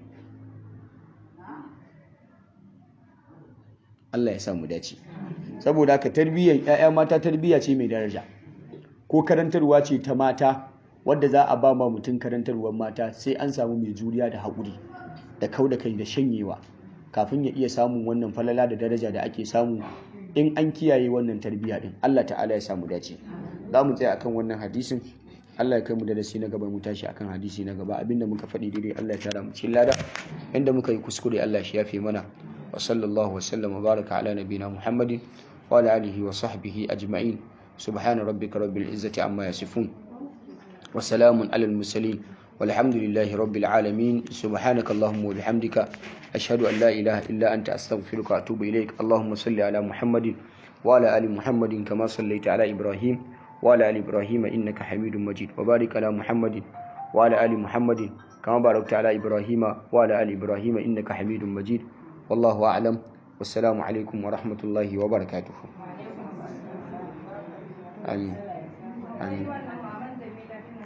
Allah ya sa mu dace saboda haka tarbiyyar ƴaƴa mata tarbiyya ce mai daraja ko karantarwa ce ta mata wadda za a ba ma mutum karantarwar mata sai an samu mai juriya da haƙuri da kau da kai da shanyewa kafin ya iya samun wannan falala da daraja da ake samu in an kiyaye wannan tarbiyya din Allah ta'ala ya samu dace za mu tsaya akan wannan hadisin Allah ya kai mu darasi na gaba mu tashi akan hadisi na gaba abinda muka faɗi daidai Allah ya tara mu cikin lada inda muka yi kuskure Allah shi yafe mana wa sallallahu wa sallam wa baraka ala nabina Muhammadin wa ala alihi wa sahbihi ajma'in subhana rabbika rabbil izzati amma yasifun wa salamun alal mursalin والحمد لله رب العالمين سبحانك اللهم وبحمدك أشهد أن لا إله إلا أنت أستغفرك وأتوب إليك اللهم صل على محمد وعلى آل محمد كما صليت على إبراهيم وعلى آل إبراهيم إنك حميد مجيد وبارك على محمد وعلى آل محمد كما باركت على إبراهيم وعلى آل إبراهيم إنك حميد مجيد والله أعلم والسلام عليكم ورحمة الله وبركاته amin amin